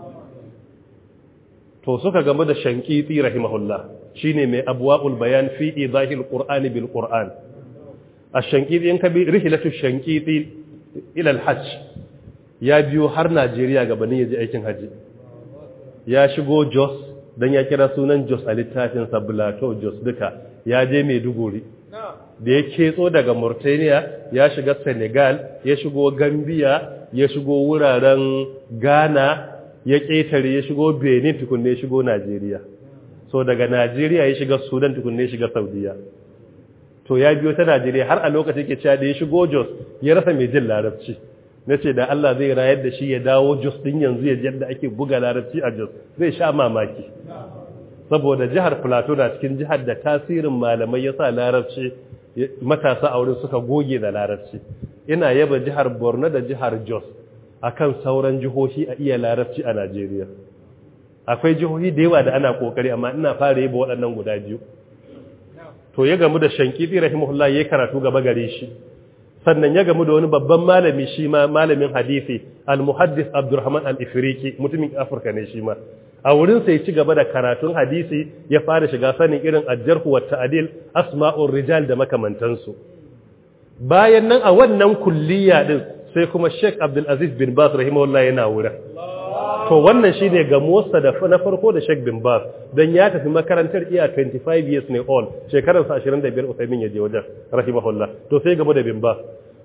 to suka game da shankiti rahimahullah shine mai abwaul bayan fi idahil qur'ani bil qur'an ash-shankiti in kabi rihlatu shankiti ila al-hajj ya biyo har Najeriya gabanin yaje aikin haji ya shigo Jos dan ya kira sunan Jos a littafin sa Plateau Jos duka ya je Maiduguri da ya ketso daga Mauritania ya shiga Senegal ya shigo Gambia ya shigo wuraren Ghana ya ƙetare ya shigo benin tukunne ya shigo najeriya so daga najeriya ya shiga sudan tukunne ya shiga saudiya to ya biyo ta najeriya har a lokacin ke cewa da ya shigo jos ya rasa mai jin larabci na ce da allah zai rayar da shi ya dawo jos din yanzu ya yadda ake buga larabci a jos zai sha mamaki saboda jihar plateau na cikin jihar da tasirin malamai ya sa larabci matasa a wurin suka goge da larabci ina yaba jihar borno da jihar jos akan sauran jihohi a iya larabci a Najeriya akwai jihohi da yawa da ana kokari amma ina fara yi ba waɗannan guda biyu to ya gamu da shankiti rahimahullah yayi karatu gaba gare shi sannan ya gamu da wani babban malami shi ma malamin hadisi al-muhaddis Abdurrahman al-Ifriqi mutumin Afirka ne shi ma a wurin sai ci gaba da karatun hadisi ya fara shiga sanin irin ajjarhu wa ta'dil asma'ur rijal da makamantansu bayan nan a wannan kulliya din sai kuma Sheikh Abdul Aziz bin Baz rahimahullah yana wurin to wannan shine ga Musa da na farko da Sheikh bin Baz dan ya tafi makarantar iya 25 years ne all shekarar sa 25 Uthaymeen ya je wajen rahimahullah to sai gaba da bin Baz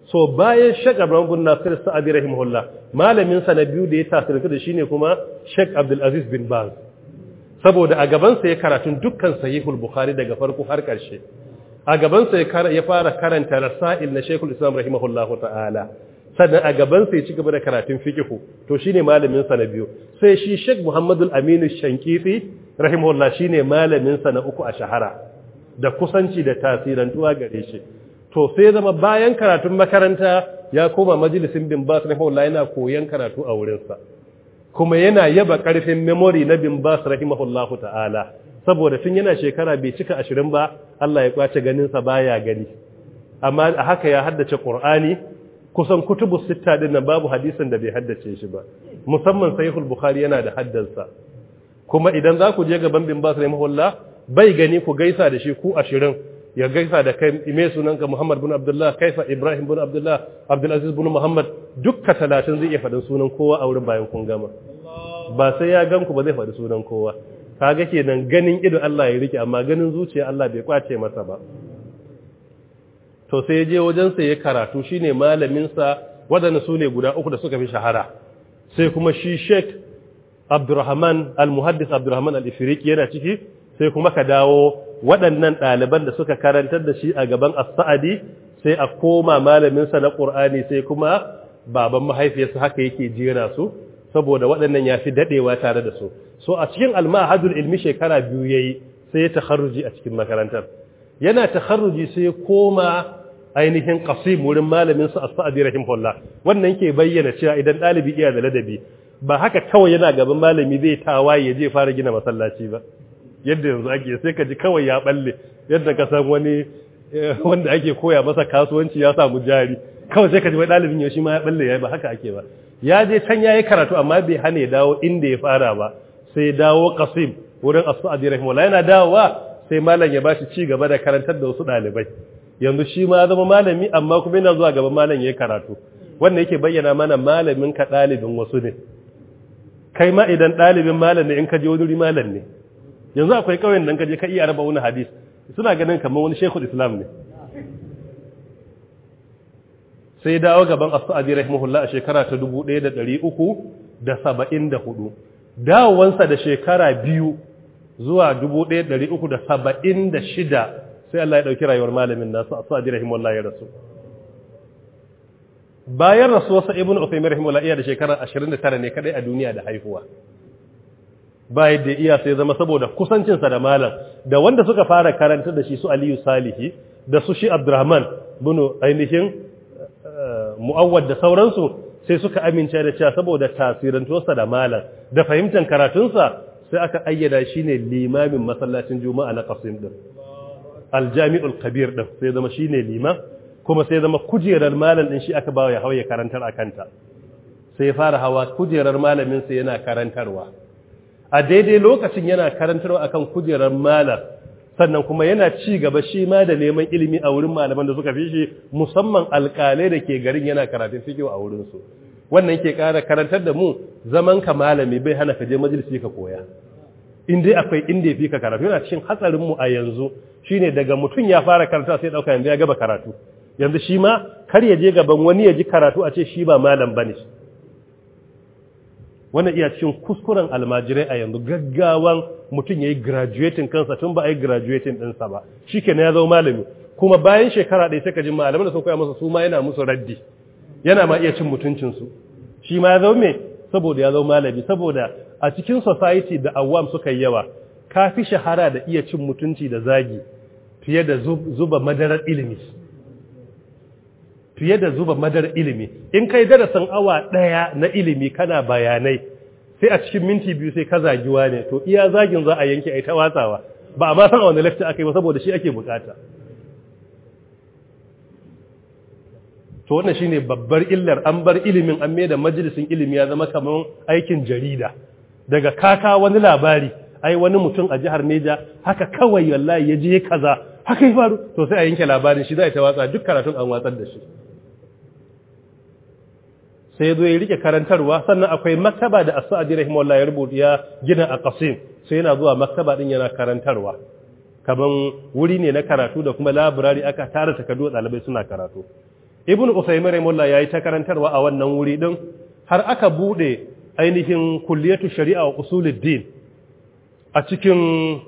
so bayan Sheikh Abraham bin Nasir Sa'adi rahimahullah malamin sa na biyu da ya tasirantu da shine kuma Sheikh Abdul Aziz bin Baz saboda a gaban sa ya karatun dukkan sahihul Bukhari daga farko har karshe a gaban sa ya fara karanta rasail na Sheikhul Islam rahimahullahu ta'ala sannan a gaban sa ya ci gaba da karatun fiqh to shine malamin sa na biyu sai shi Sheikh Muhammadul Aminu Shankiti rahimahullah shine malamin sa na uku a shahara da kusanci da tasirantuwa gare shi to sai zama bayan karatun makaranta ya koma majalisin bin bas rahimahullah yana koyon karatu a wurinsa kuma yana yaba karfin memory na bin bas rahimahullahu ta'ala saboda tun yana shekara bai cika ashirin ba Allah ya kwace ganinsa baya gani amma a haka ya haddace qur'ani kusan kutubu sitta din nan babu hadisin da bai haddace shi ba musamman sahihul bukhari yana da haddansa kuma idan za ku je gaban bin bas rahimahullah bai gani ku gaisa da shi ku ashirin ya gaisa da kai ime sunanka Muhammad bin Abdullah kaifa Ibrahim bin Abdullah Abdulaziz bin Muhammad dukka talatin zai iya faɗin sunan kowa a wurin bayan kun gama ba sai ya gan ku ba zai faɗi sunan kowa kaga kenan ganin ido Allah ya rike amma ganin zuciya Allah bai kwace masa ba to sai ya je wajen sa ya karatu shine malamin sa wadanda su ne guda uku da suka fi shahara sai kuma shi Sheikh Abdurrahman Al-Muhaddis Abdurrahman Al-Ifriqi yana ciki sai kuma ka dawo waɗannan ɗaliban da suka karantar da shi a gaban as-sa'adi sai a koma malaminsa na ƙur'ani sai kuma baban mahaifiyarsa haka yake jera su saboda waɗannan ya fi daɗewa tare da su so a cikin almahadul ilmi shekara biyu ya yi sai ya takharruji a cikin makarantar yana takharruji sai ya koma ainihin qasim wurin malaminsa as-sa'adi rahimahullah wannan ke bayyana cewa idan ɗalibi iya da ladabi ba haka kawai yana gaban malami zai tawaye ya je fara gina masallaci ba yadda yanzu ake sai ka ji kawai ya balle yadda ka san wani wanda ake koya masa kasuwanci ya samu jari kawai sai ka ji wai ɗalibin ya shi ma ya balle ya ba haka ake ba ya je can ya yi karatu amma bai hana ya dawo inda ya fara ba sai ya dawo kasim wurin as-sa'di rahimahullah yana dawowa sai malam ya bashi ci gaba da karantar da wasu ɗalibai yanzu shi ma zama malami amma kuma yana zuwa gaban malam ya yi karatu wannan yake bayyana mana malamin ka ɗalibin wasu ne kai ma idan ɗalibin malam ne in ka je wani malam ne yanzu akwai kauyen da kaje ka iya raba wani hadis suna ganin kamar wani shekul islam ne sai dawo gaban as-sa'di rahimahullah a shekara ta 1374 dawowansa da shekara biyu zuwa 1376 sai Allah ya dauki rayuwar malamin nasu as-sa'di rahimahullah ya rasu bayan rasuwarsa ibn Uthaymeen rahimahullah iya da shekara 29 ne kadai a duniya da haihuwa ba yadda iya sai zama saboda kusancinsa da malam da wanda suka fara karanta da shi su Aliyu Salihi da su shi Abdurrahman bin ainihin mu'awwad da sauransu sai suka amince da cewa saboda tasirantuwarsa da malam da fahimtar karatunsa sai aka ayyada shi ne limamin masallacin juma'a na qasim din aljami'ul kabir din sai zama shine liman kuma sai zama kujerar malam din shi aka bawa ya hawaye karantar akanta sai fara hawa kujerar malamin sa yana karantarwa a daidai lokacin yana karantarwa akan kujerar malam sannan kuma yana ci gaba shi ma da neman ilimi a wurin malaman da suka fi shi musamman alƙalai da ke garin yana karatun fiqh a wurin su wannan yake ƙara karantar da mu zaman ka malami bai hana ka je majalisi ka koya in dai akwai inda ya fi ka karatu yana cikin hatsarin mu a yanzu shine daga mutum ya fara karanta sai dauka yanzu ya gaba karatu yanzu shi ma kar ya je gaban wani ya ji karatu a ce shi ba malam bane wannan iya cikin kuskuren almajirai a yanzu gaggawan mutum ya yi graduating kansa tun ba a yi graduating ɗinsa ba shi ke ya zama malami kuma bayan shekara ɗaya sai ka ji malaman da sun koya masa su ma yana musu raddi yana ma iya cin mutuncinsu shi ma ya zama me saboda ya zama malami saboda a cikin society da awam suka yi yawa ka fi shahara da iya cin mutunci da zagi fiye da zuba madarar ilimi fiye da zuba madar ilimi in kai darasin awa ɗaya na ilimi kana bayanai sai a cikin minti biyu sai ka zagiwa ne to iya zagin za a yanke ai ta watsawa ba a ma san a wani lecture aka yi ba saboda shi ake bukata to wannan shine babbar illar an bar ilimin an mai da majalisin ilimi ya zama kamar aikin jarida daga kaka wani labari ai wani mutum a jihar Neja haka kawai wallahi ya je kaza haka ya faru to sai a yanke labarin shi za ta watsa duk karatun an watsar da shi sai ya zo ya rike karantarwa sannan akwai maktaba da as-sa'di rahimahullah ya rubuta ya gina a qasim sai yana zuwa maktaba din yana karantarwa kaman wuri ne na karatu da kuma library aka tara takardu ɗalibai suna karatu ibn usaymin rahimahullah yayi ta karantarwa a wannan wuri din har aka bude ainihin kulliyatu shari'a wa usuluddin a cikin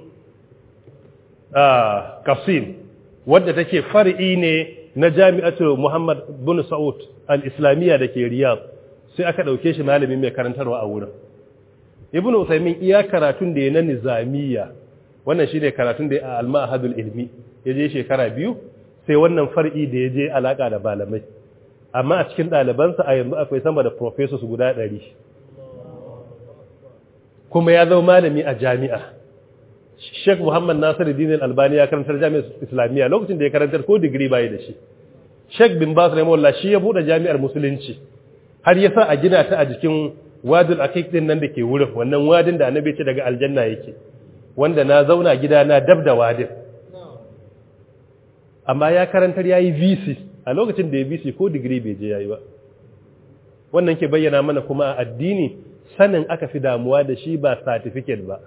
Qasim wadda take far'i ne na Jami'atu Muhammad bin Saud al-Islamiyya dake Riyadh sai aka dauke shi malami mai karantarwa a wurin Ibn Usaymin iya karatun da ya na nizamiyya wannan shine karatun da ya a al-Ma'hadul Ilmi yaje shekara biyu sai wannan far'i da yaje alaka da malamai amma a cikin ɗalibansa a yanzu akwai sama da professors guda ɗari kuma ya zama malami a jami'a Sheikh Muhammad Nasiru Dinin Albani ya karantar jami'ar Islamiyya lokacin da ya karantar ko digiri bai da shi. Sheikh bin Bas Rahimahullah shi ya bude jami'ar Musulunci har ya sa a gina ta a jikin wadul aqiq din nan da ke wurin wannan wadin da annabi ce daga aljanna yake wanda na zauna gida na dab da wadin. Amma ya karantar yayi VC a lokacin da ya VC ko digiri bai je yayi ba. Wannan ke bayyana mana kuma a addini sanin aka fi damuwa da shi ba certificate ba.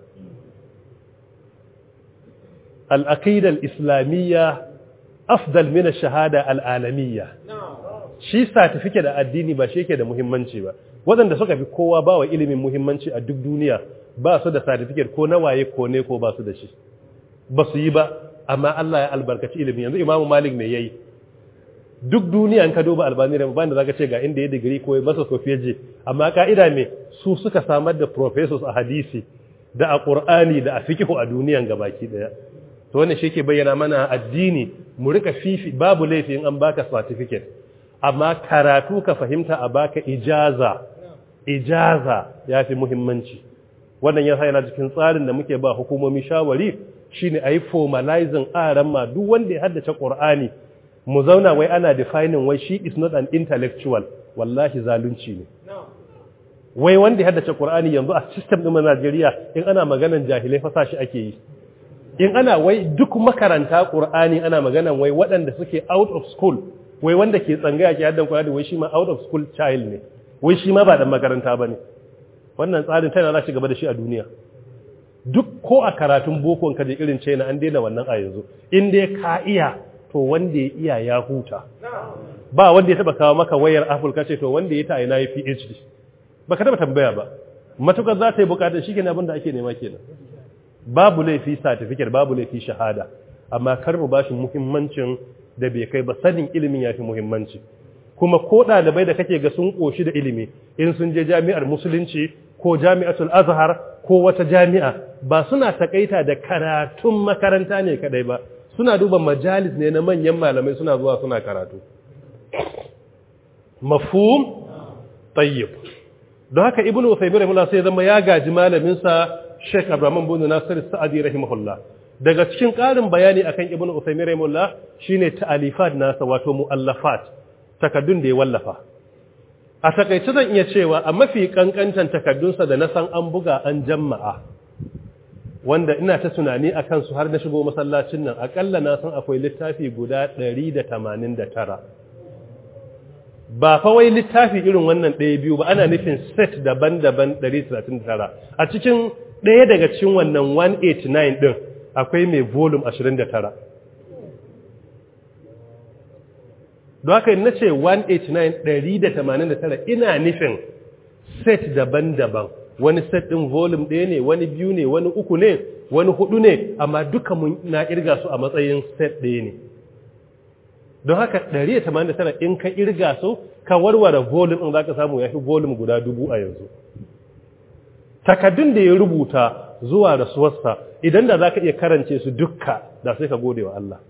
الأقيدة الإسلامية أفضل من الشهادة العالمية shi certificate da addini ba shi yake da muhimmanci ba waɗanda suka fi kowa ba wa ilimin muhimmanci a duk duniya ba su da certificate ko na waye ko ne ko ba su da shi ba su yi ba amma Allah ya albarkaci ilimin yanzu Imam Malik me yayi duk duniya an ka duba albani da ba da zaka ce ga inda ya digiri ko masa sofiyaje amma ka'ida me su suka samar da professors a hadisi da a Qur'ani da a fiqh a duniyan gabaki daya to wannan shi ke bayyana mana addini mu rika fifi babu laifi in an baka certificate amma karatu ka fahimta a baka ijaza ijaza yafi muhimmanci wannan ya yana cikin tsarin da muke ba hukumomi shawari shine ayi formalizing aran ma duk wanda ya haddace Qur'ani mu zauna wai ana defining wai shi is not an intellectual wallahi zalunci ne wai wanda ya haddace Qur'ani yanzu a system din Najeriya in ana maganan jahilai fa sashi ake yi in ana wai duk makaranta Qur'ani ana maganan wai waɗanda suke out of school wai wanda ke tsangaya ke haddan Qur'ani wai shi ma out of school child ne wai shi ma ba dan makaranta bane wannan tsarin tana za ci gaba da shi a duniya duk ko a karatun boko ka je irin China an daina wannan a yanzu in dai ka iya to wanda ya iya ya huta ba wanda ya taba kawo maka wayar Apple ka ce to wanda ya ta ina yi PhD baka taba tambaya ba matukar za ta yi bukatar shi kenan abin da ake nema kenan babu laifi certificate babu laifi shahada amma kar mu bashi muhimmancin da bai kai ba sanin ilimin yafi muhimmanci kuma ko ɗalibai da kake ga sun koshi da ilimi in sun je jami'ar musulunci ko jami'atul azhar ko wata jami'a ba suna takaita da karatun makaranta ne kadai ba suna duba majalis ne na manyan malamai suna zuwa suna karatu mafhum tayyib don haka ibnu usaymin rahimahullah sai zama ya gaji malamin sa Sheikh Abraham bin Nasir Sa'adi rahimahullah daga cikin ƙarin bayani akan ibnu usaymin rahimahullah shine ta'alifat nasa wato muallafat takaddun da ya wallafa a takaice zan iya cewa a mafi kankantan takaddunsa da na san an buga an jama'a wanda ina ta tunani akan su har na shigo masallacin nan akalla na san akwai littafi guda 189 ba fa wai littafi irin wannan ɗaya biyu ba ana nufin set daban-daban 139 a cikin ɗaya daga cikin wannan 189 ɗin akwai mai volume 29 don haka na ce 189 189 ina nufin set daban-daban wani set ɗin volume ɗaya ne wani biyu ne wani uku ne wani hudu ne amma duka mun na irga su a matsayin set ɗaya ne don haka 189 in ka irga su ka warware volume ɗin za ka samu ya fi volume guda dubu a yanzu takaddun da ya rubuta zuwa rasuwarsa idan da za ka iya karance su dukka da sai ka gode wa Allah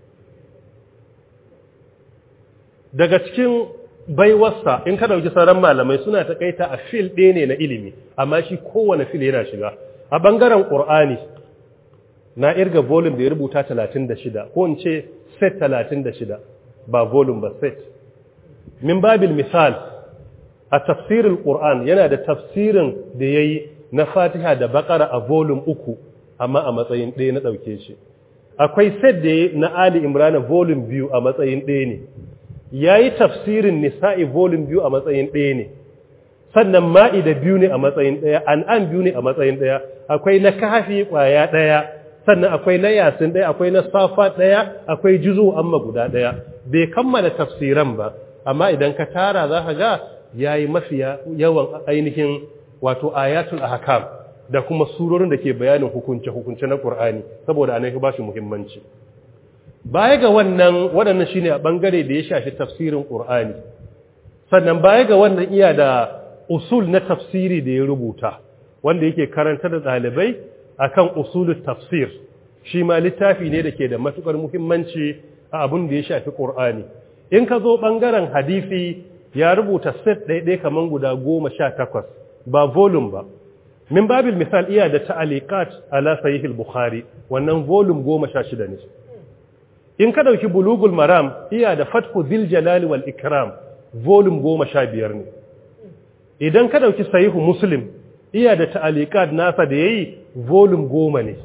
daga cikin baiwarsa in ka dauki sauran malamai suna takaita a fil ɗaya ne na ilimi amma shi kowane fil yana shiga a ɓangaren ƙur'ani na irga volume da ya rubuta 36 ko in ce set 36 ba volume ba set min babil misal a tafsirin ƙur'an yana da tafsirin da ya yi na fatiha da bakara a volume uku amma a matsayin ɗaya na ɗauke shi akwai set da ya na ali imrana volume biyu a matsayin ɗaya ne ya yi tafsirin nisa'i volume biyu a matsayin ɗaya ne sannan ma'ida biyu ne a matsayin ɗaya an'an biyu ne a matsayin ɗaya akwai na kafi ƙwaya ɗaya sannan akwai na yasin ɗaya akwai na safa ɗaya akwai juzu amma guda ɗaya bai kammala tafsiran ba amma idan ka tara za ka ga yayi mafiya yawan ainihin wato ayatul ahkam da kuma surorin da ke bayanin hukunce hukunce na Qur'ani saboda anan ba shi muhimmanci baya ga wannan waɗannan shine a bangare da ya shafi tafsirin Qur'ani sannan baya ga wannan iya da usul na tafsiri da ya rubuta wanda yake karanta da ɗalibai akan usulul tafsir shi ma littafi ne da ke da matukar muhimmanci a abin da ya shafi Qur'ani in ka zo bangaren hadisi ya rubuta set ɗaiɗai kaman guda goma sha takwas ba volume ba min babil misal iya da ta'aliqat ala sahih al-bukhari wannan volume goma sha shida ne in ka dauki bulugul maram iya da fathu zil jalali wal ikram volume goma sha biyar ne idan ka dauki sahihu muslim iya da ta'aliqat nasa da yayi volume goma ne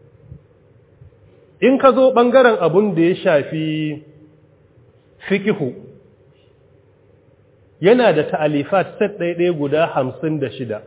in ka zo bangaren abun da ya shafi fikihu yana da ta'alifat set ɗaiɗaya guda hamsin da shida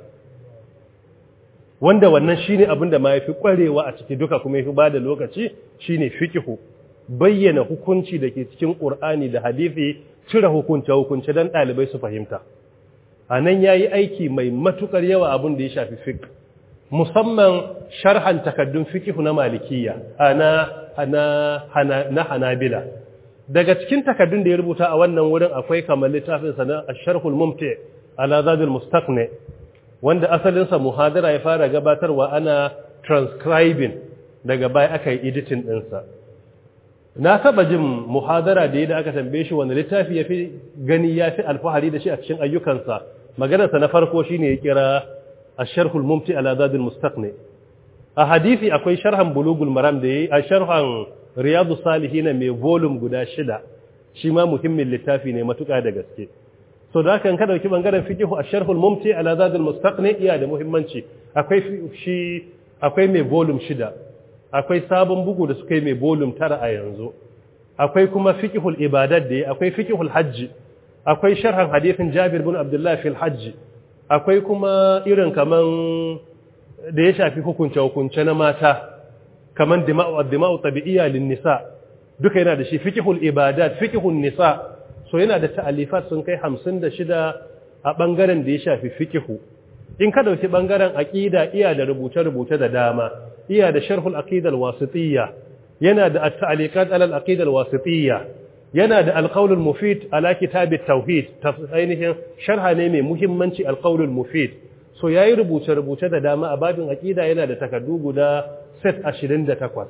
wanda wannan shine abin da ma yafi kwarewa a ciki duka kuma yafi bada lokaci shine fiqhu bayyana hukunci da ke cikin Qur'ani da hadisi cire hukunce hukunce dan dalibai su fahimta anan yayi aiki mai matukar yawa abin da ya shafi fiqh musamman sharhan takaddun fiqhu na malikiyya ana ana na hanabila daga cikin takaddun da ya rubuta a wannan wurin akwai kamar littafin sa na ash-sharhul mumti ala zadul mustaqni wanda asalinsa muhadara ya fara gabatarwa ana transcribing daga baya aka yi editing ɗinsa na taba jin muhadara da da aka tambaye shi wanda littafi ya fi gani ya fi alfahari da shi a cikin ayyukansa maganarsa na farko shine ya kira a sharhul mumti ala zadul mustaqni a hadisi akwai sharhan bulugul maram da yayi a sharhan riyadu salihin mai volume guda shida shi ma muhimmin littafi ne matuƙa da gaske so da kan ka dauki bangaren fiqh a sharhul mumti ala zadul mustaqni iya da muhimmanci akwai shi akwai mai volume shida akwai sabon bugu da suka yi mai volume tara a yanzu akwai kuma fiqhul ibadat da akwai fiqhul hajji akwai sharhan hadithin Jabir bin Abdullah fil hajji akwai kuma irin kaman da ya shafi hukunce hukunce na mata kaman dima'u ad-dima'u tabi'iyya lin nisa duka yana da shi fiqhul ibadat fiqhul nisa so yana da ta'alifat sun kai hamsin da shida a ɓangaren da ya shafi fikihu in ka dauki ɓangaren aƙida iya da rubuce-rubuce da dama iya da sharhul aqidal wasitiyya yana da at-ta'liqat ala al-aqidal wasitiyya yana da al-qawl al-mufid ala kitab at-tauhid ainihin sharha ne mai muhimmanci al-qawl al-mufid so yayi rubuce-rubuce da dama a babin aqida yana da takaddu guda set 28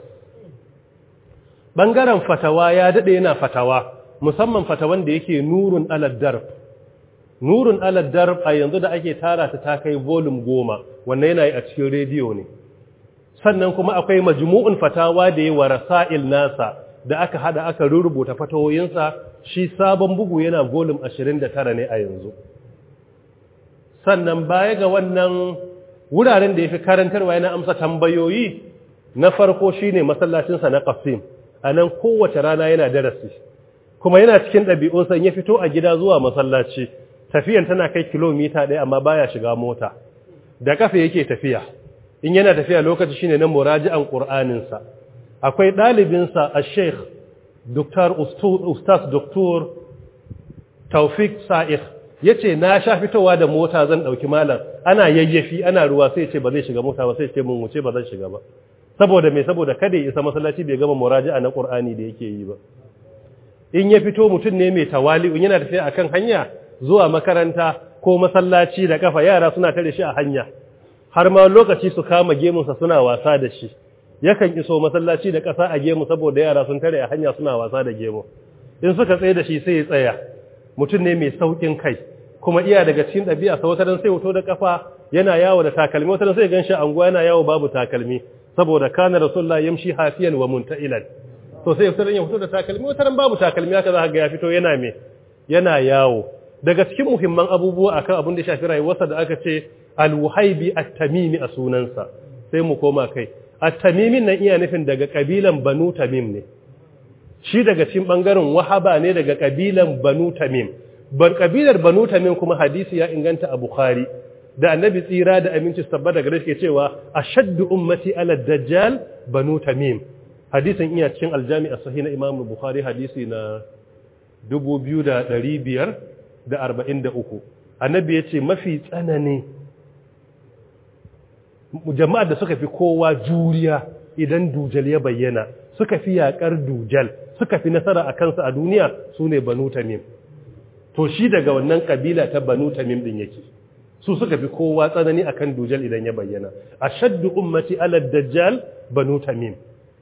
ɓangaren fatawa ya dade yana fatawa musamman fatawan da yake nurun alad darb nurun alad darb a yanzu da ake tara ta ta kai volume goma wannan yana yi a cikin rediyo ne sannan kuma akwai majmu'un fatawa da yi wa rasail nasa da aka hada aka rubuta fatawoyinsa shi sabon bugu yana volume 29 ne a yanzu sannan baya ga wannan wuraren da yafi karantarwa yana amsa tambayoyi na farko shine masallacinsa na Qasim anan kowace rana yana darasi kuma yana cikin ɗabi'unsa ya fito a gida zuwa masallaci tafiyan tana kai kilomita ɗaya amma baya shiga mota da kafa yake tafiya in yana tafiya lokaci shine na muraji'an qur'aninsa akwai ɗalibinsa a sheikh dr ustaz dr taufik sa'id yace na sha fitowa da mota zan ɗauki malam ana yayyafi ana ruwa sai ce ba zai shiga mota ba sai ce mun wuce ba zan shiga ba saboda me saboda kada ya isa masallaci bai gama muraji'a na qur'ani da yake yi ba in ya fito mutum ne mai tawali'u yana tafiya akan hanya zuwa makaranta ko masallaci da kafa yara suna tare shi a hanya har ma lokaci su kama gemunsa suna wasa da shi yakan iso masallaci da ƙasa a gemu saboda yara sun tare a hanya suna wasa da gemu in suka tsaye da shi sai ya tsaya mutum ne mai saukin kai kuma iya daga cikin ɗabi'a sa wata sai wuto da kafa yana yawo da takalmi wata sai gan shi anguwa yana yawo babu takalmi saboda kana rasulullahi yamshi hafiyan wa munta'ilan to sai fitar ya fito da takalmi wata ran babu takalmi haka za ka ga ya fito yana me yana yawo daga cikin muhimman abubuwa akan abin da shafi rayuwarsa da aka ce al-wuhaibi at-tamimi a sunansa sai mu koma kai at-tamimin nan iya nufin daga kabilan banu tamim ne shi daga cikin bangaren wahaba ne daga kabilan banu tamim bar kabilar banu tamim kuma hadisi ya inganta a bukhari da annabi tsira da aminci tabbata gare shi cewa ashaddu ummati ala dajjal banu tamim hadisin iya cikin aljami a sahih na imam bukhari hadisi na 2543 annabi ya ce mafi tsanani jama'ar da suka fi kowa juriya idan dujal ya bayyana suka fi yakar dujal suka fi nasara a kansa a duniya su ne banu tamim to shi daga wannan kabila ta banu tamim din yake su suka fi kowa tsanani akan dujal idan ya bayyana ashaddu ummati ala dajjal banu tamim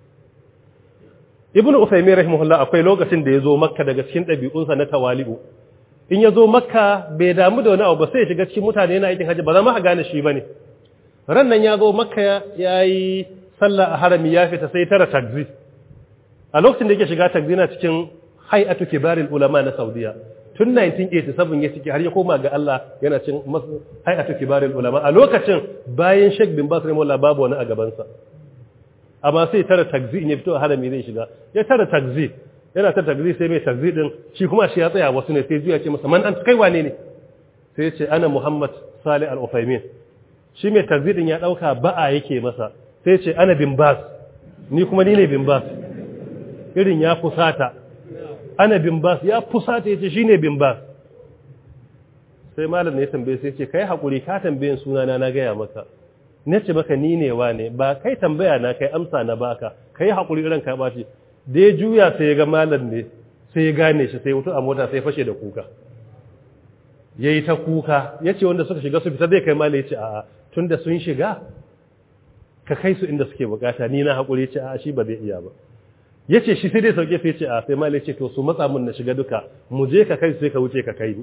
ibn usaymin rahimahullah akwai lokacin da yazo makka daga cikin dabi'unsa na tawali'u in yazo makka bai damu da wani abu ba sai ya shiga cikin mutane yana aikin haji ba za ma a gane shi bane ran nan yazo makka yayi sallah a harami ya fita sai tara takzi a lokacin da yake shiga takzi na cikin hay'atu kibaril ulama na saudiya tun 1987 ya ciki har ya koma ga Allah yana cin hay'atu kibaril ulama a lokacin bayan Sheikh bin Bas rahimahullah babu wani a gabansa amma sai tara takzi in ya fito a harami zai shiga ya tara takzi yana ta takzi sai mai takzi din shi kuma shi ya tsaya wasu ne sai juya ce masa man an kai wane ne sai ya ce ana Muhammad Salih Al-Uthaymin shi mai takzi din ya dauka ba'a yake masa sai ya ce ana bin Bas ni kuma ni ne bin Bas irin ya fusata ana bin Bas ya fusata yace shine bin Bas sai malam ne ya tambaye sai ya ce kai hakuri ka tambayen sunana na gaya maka na ce maka ni ne ne ba kai tambaya na kai amsa na baka kai hakuri ran ka bashi da ya juya sai ya ga malam ne sai ya gane shi sai wuto a mota sai fashe da kuka yayi ta kuka yace wanda suka shiga su fita zai kai malam yace a'a tunda sun shiga ka kai su inda suke bukata ni na hakuri yace a'a shi ba zai iya ba yace shi sai dai sauke sai yace a sai malam yace to su matsa mun na shiga duka mu je ka kai sai ka wuce ka kai ni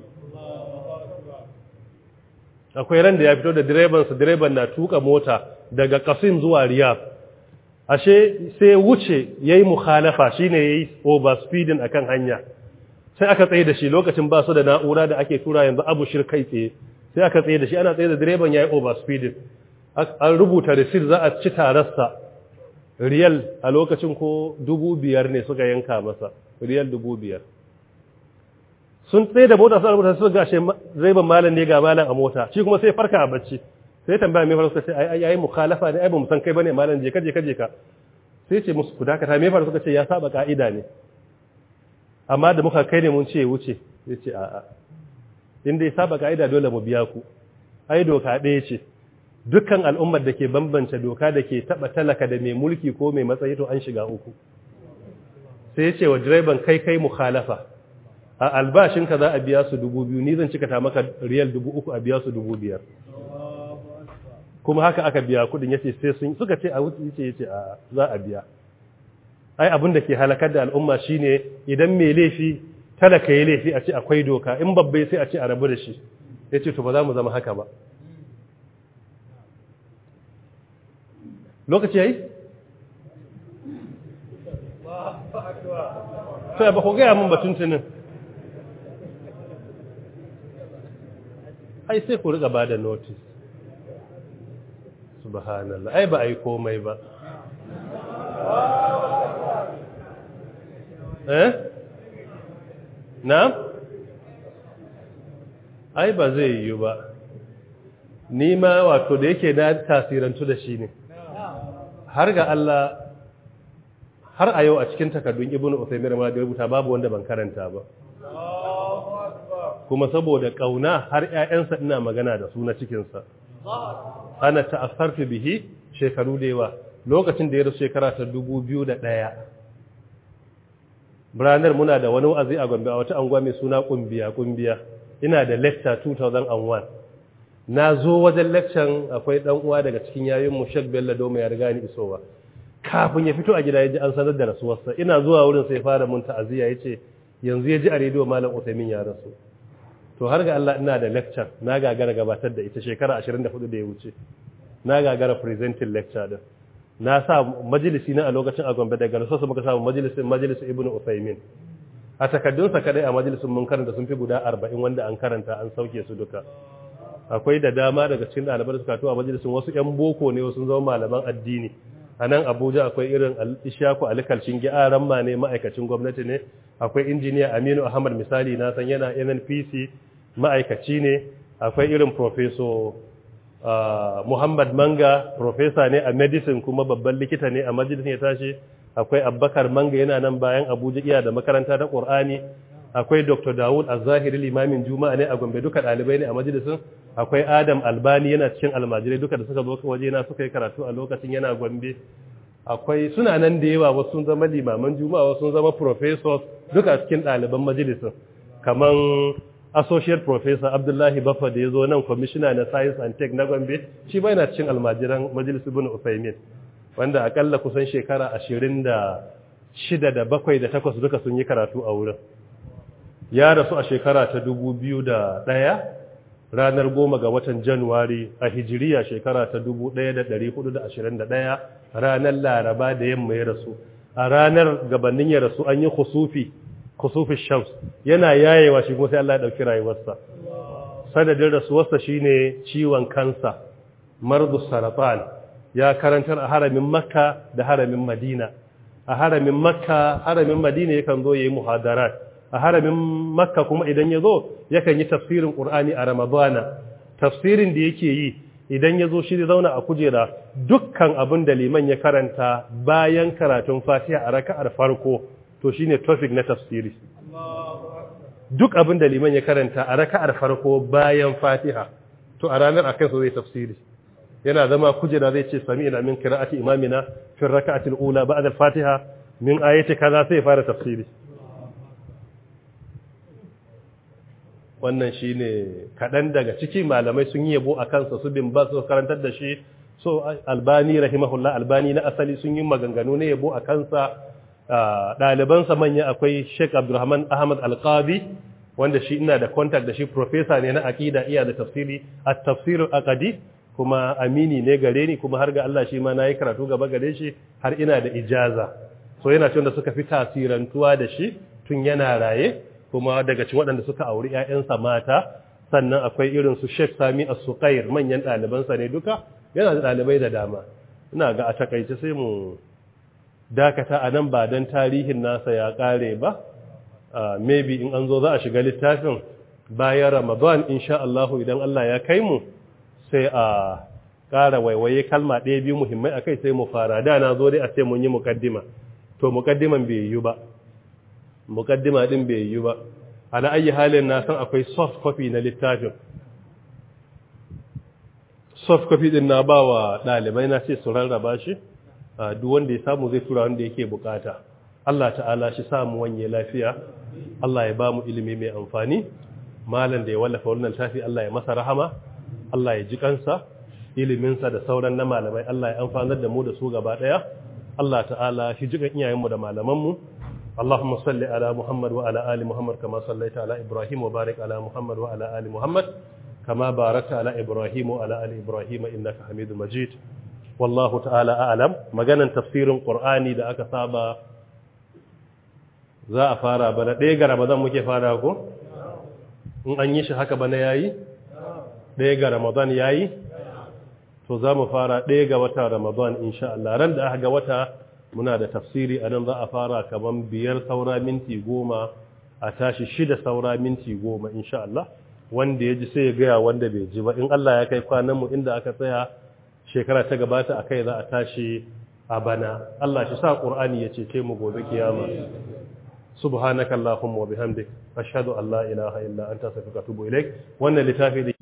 akwai ran da ya fito da direbansa direban na tuka mota daga kasim zuwa riyadh ashe sai wuce yayi mukhalafa shine yayi overspeeding akan hanya sai aka tsaye da shi lokacin ba su da na'ura da ake tura yanzu abu shirkai tsaye sai aka tsaye da shi ana tsaye da direban yayi overspeeding an rubuta receipt za a ci tararsa riyal a lokacin ko dubu biyar ne suka yanka masa riyal dubu biyar sun tsaye da mota sun rubuta su gashe direban malam ne ga malam a mota shi kuma sai farka a bacci sai tambaya mai faru suka ce ai ai mukhalafa ne ai ba mu san kai bane malam je ka je ka je ka sai ce musu ku dakata me faru suka ce ya saba ka'ida ne amma da muka kai ne mun ce wuce sai ce a'a in dai saba ka'ida dole mu biya ku ai doka ɗaya ce dukkan al'ummar da ke bambance doka da ke taba talaka da mai mulki ko mai matsayi to an shiga uku sai ya ce wa direban kai kai mukhalafa a albashinka za a biya su dubu biyu ni zan cika ta maka riyal dubu uku a biya su dubu biyar kuma haka aka biya kudin yace sai sun suka ce a wuce yace yace a za a biya ai abin da ke halakar da al'umma shine idan mai laifi talaka ya laifi a ce akwai doka in babbai sai a ce a rabu da shi yace to ba za mu zama haka ba lokaci yayi sai ba ku ga mun batun tunin ai sai ku riga bada notice subhanallah ai ba ai komai ba eh na ai ba zai yi ba ni ma wato da yake na tasirantu da shi ne har ga Allah har a yau a cikin takardun ibnu Uthaymeen ma da rubuta babu wanda ban karanta ba kuma saboda kauna har ƴaƴansa ina magana da su na cikin sa ana ta'assartu bihi shekaru da yawa lokacin da ya rasu shekara ta 2001 Branar muna da wani wa'azi a Gombe a wata anguwa mai suna kumbiya kumbiya ina da lecture 2001 na zo wajen lecture akwai dan uwa daga cikin yayin mu Sheikh Bello Doma ya riga ni isowa kafin ya fito a gida ya ji an sanar da rasuwarsa ina zuwa wurin sai fara mun ta'aziyya yace yanzu ya ji a rediyo malam Uthaymeen ya rasu to har ga Allah ina da lecture na gagara gabatar da ita shekara 24 da ya wuce na gagara presenting lecture din na sa majalisi na a lokacin a Gombe daga rasuwarsa muka samu majalisin majalisin Ibn Uthaymeen a takaddunsa kadai a majalisin mun karanta sun fi guda 40 wanda an karanta an sauke su duka akwai da dama daga cikin ɗaliban da suka to a majalisin wasu 'yan boko ne wasu zama malaman addini a nan abuja akwai irin ishaku alikalcin gyaran ma ne ma'aikacin gwamnati ne akwai injiniya aminu ahmad misali na san yana nnpc ma'aikaci ne akwai irin profeso muhammad manga profesa ne a medicine kuma babban likita ne a majalisin ya tashi akwai abbakar manga yana nan bayan abuja iya da makaranta ta ƙur'ani akwai Dr. Dawud Az-Zahiri limamin Juma'a ne a Gombe duka dalibai ne a majalisin akwai Adam Albani yana cikin almajirai duka da suka zo waje na suka yi karatu a lokacin yana Gombe akwai suna nan da yawa wasu sun zama limaman Juma'a wasu sun zama professors duka cikin ɗaliban majalisin kaman associate professor Abdullahi Baffa da ya zo nan commissioner na science and tech na Gombe shi ba yana cikin almajiran majalisin Ibn Uthaymeen wanda akalla kusan shekara ashirin da shida da bakwai da takwas duka sun yi karatu a wurin ya rasu a shekara ta dubu biyu da ɗaya ranar goma ga watan januwari a hijiriya shekara ta dubu ɗaya da ɗari hudu da ashirin da ɗaya ranar laraba da yamma ya rasu a ranar gabanin ya rasu an yi kusufi kusufi shams yana yayewa shi kuma sai Allah ya ɗauki rayuwarsa sanadin rasuwarsa shine ciwon kansa mardu saratan ya karantar a haramin makka da haramin madina a haramin makka haramin madina yakan zo yayi muhadarat a haramin makka kuma idan ya zo yakan yi tafsirin qur'ani a ramadana tafsirin da yake yi idan ya zo shi da zauna a kujera dukkan abin da liman ya karanta bayan karatun fatiha a raka'ar farko to shine topic na tafsiri duk abin da liman ya karanta a raka'ar farko bayan fatiha to a ranar akan so zai tafsiri yana zama kujera zai ce sami ina min kira'ati imamina fi raka'ati al-ula ba'da al-fatiha min ayati kaza sai fara tafsiri wannan shine kadan daga ciki malamai sun yi yabo a kansa su bin ba su karantar da shi so albani rahimahullah albani na asali sun yi maganganu ne yabo a kansa ɗalibansa manya akwai sheikh abdulrahman ahmad alqabi wanda shi ina da contact da shi professor ne na aqida iya da tafsiri at-tafsir aqdi kuma amini ne gare ni kuma har ga Allah shi ma nayi karatu gaba gare shi har ina da ijaza so yana cewa da suka fi tasirantuwa da shi tun yana raye kuma daga cikin waɗanda suka auri ƴaƴansa mata sannan akwai irin su Sheikh Sami As-Suqair manyan ɗalibansa ne duka yana da ɗalibai da dama ina ga a takaice sai mu dakata a nan ba don tarihin nasa ya ƙare ba maybe in an zo za a shiga littafin bayan Ramadan insha Allah idan Allah ya kai mu sai a ƙara waiwaye kalma ɗaya biyu muhimmai a kai sai mu fara da na zo dai a ce mun yi mukaddima to mukaddiman bai yi ba mukaddima ɗin bai yi ba ala ayi halin na san akwai soft copy na littafin soft copy ɗin na ba wa ɗalibai na ce su rarraba shi duk wanda ya samu zai tura wanda yake bukata Allah ta'ala shi samu wanye lafiya Allah ya ba mu ilimi mai amfani malam da ya wallafa wannan tafi Allah ya masa rahama Allah ya ji kansa iliminsa da sauran na malamai Allah ya amfanar da mu da su gaba daya Allah ta'ala shi jikan iyayenmu da malamanmu Allahumma salli ala Muhammad wa ala ali Muhammad kama sallaita ala Ibrahim wa barik ala Muhammad wa ala ali Muhammad kama barakta ala Ibrahim wa ala ali Ibrahim innaka Hamidum Majid wallahu ta'ala a'lam maganan tafsirin Qur'ani da aka saba za a fara bana ɗaya ga Ramadan muke fara ko in an yi shi haka bana yayi ɗaya ga Ramadan yayi to za mu fara ɗaya ga wata Ramadan insha Allah ran da aka ga wata muna da tafsiri a nan za a fara kaman biyar saura minti goma a tashi shida saura minti goma insha Allah wanda ya ji sai ya gaya wanda bai ji ba in Allah ya kai kwanan mu inda aka tsaya shekara ta gabata akai za a tashi a bana Allah shi sa Qur'ani ya cece mu gobe kiyama subhanakallahumma wa bihamdik ashhadu an la ilaha illa anta astaghfiruka wa atubu ilaik wannan littafi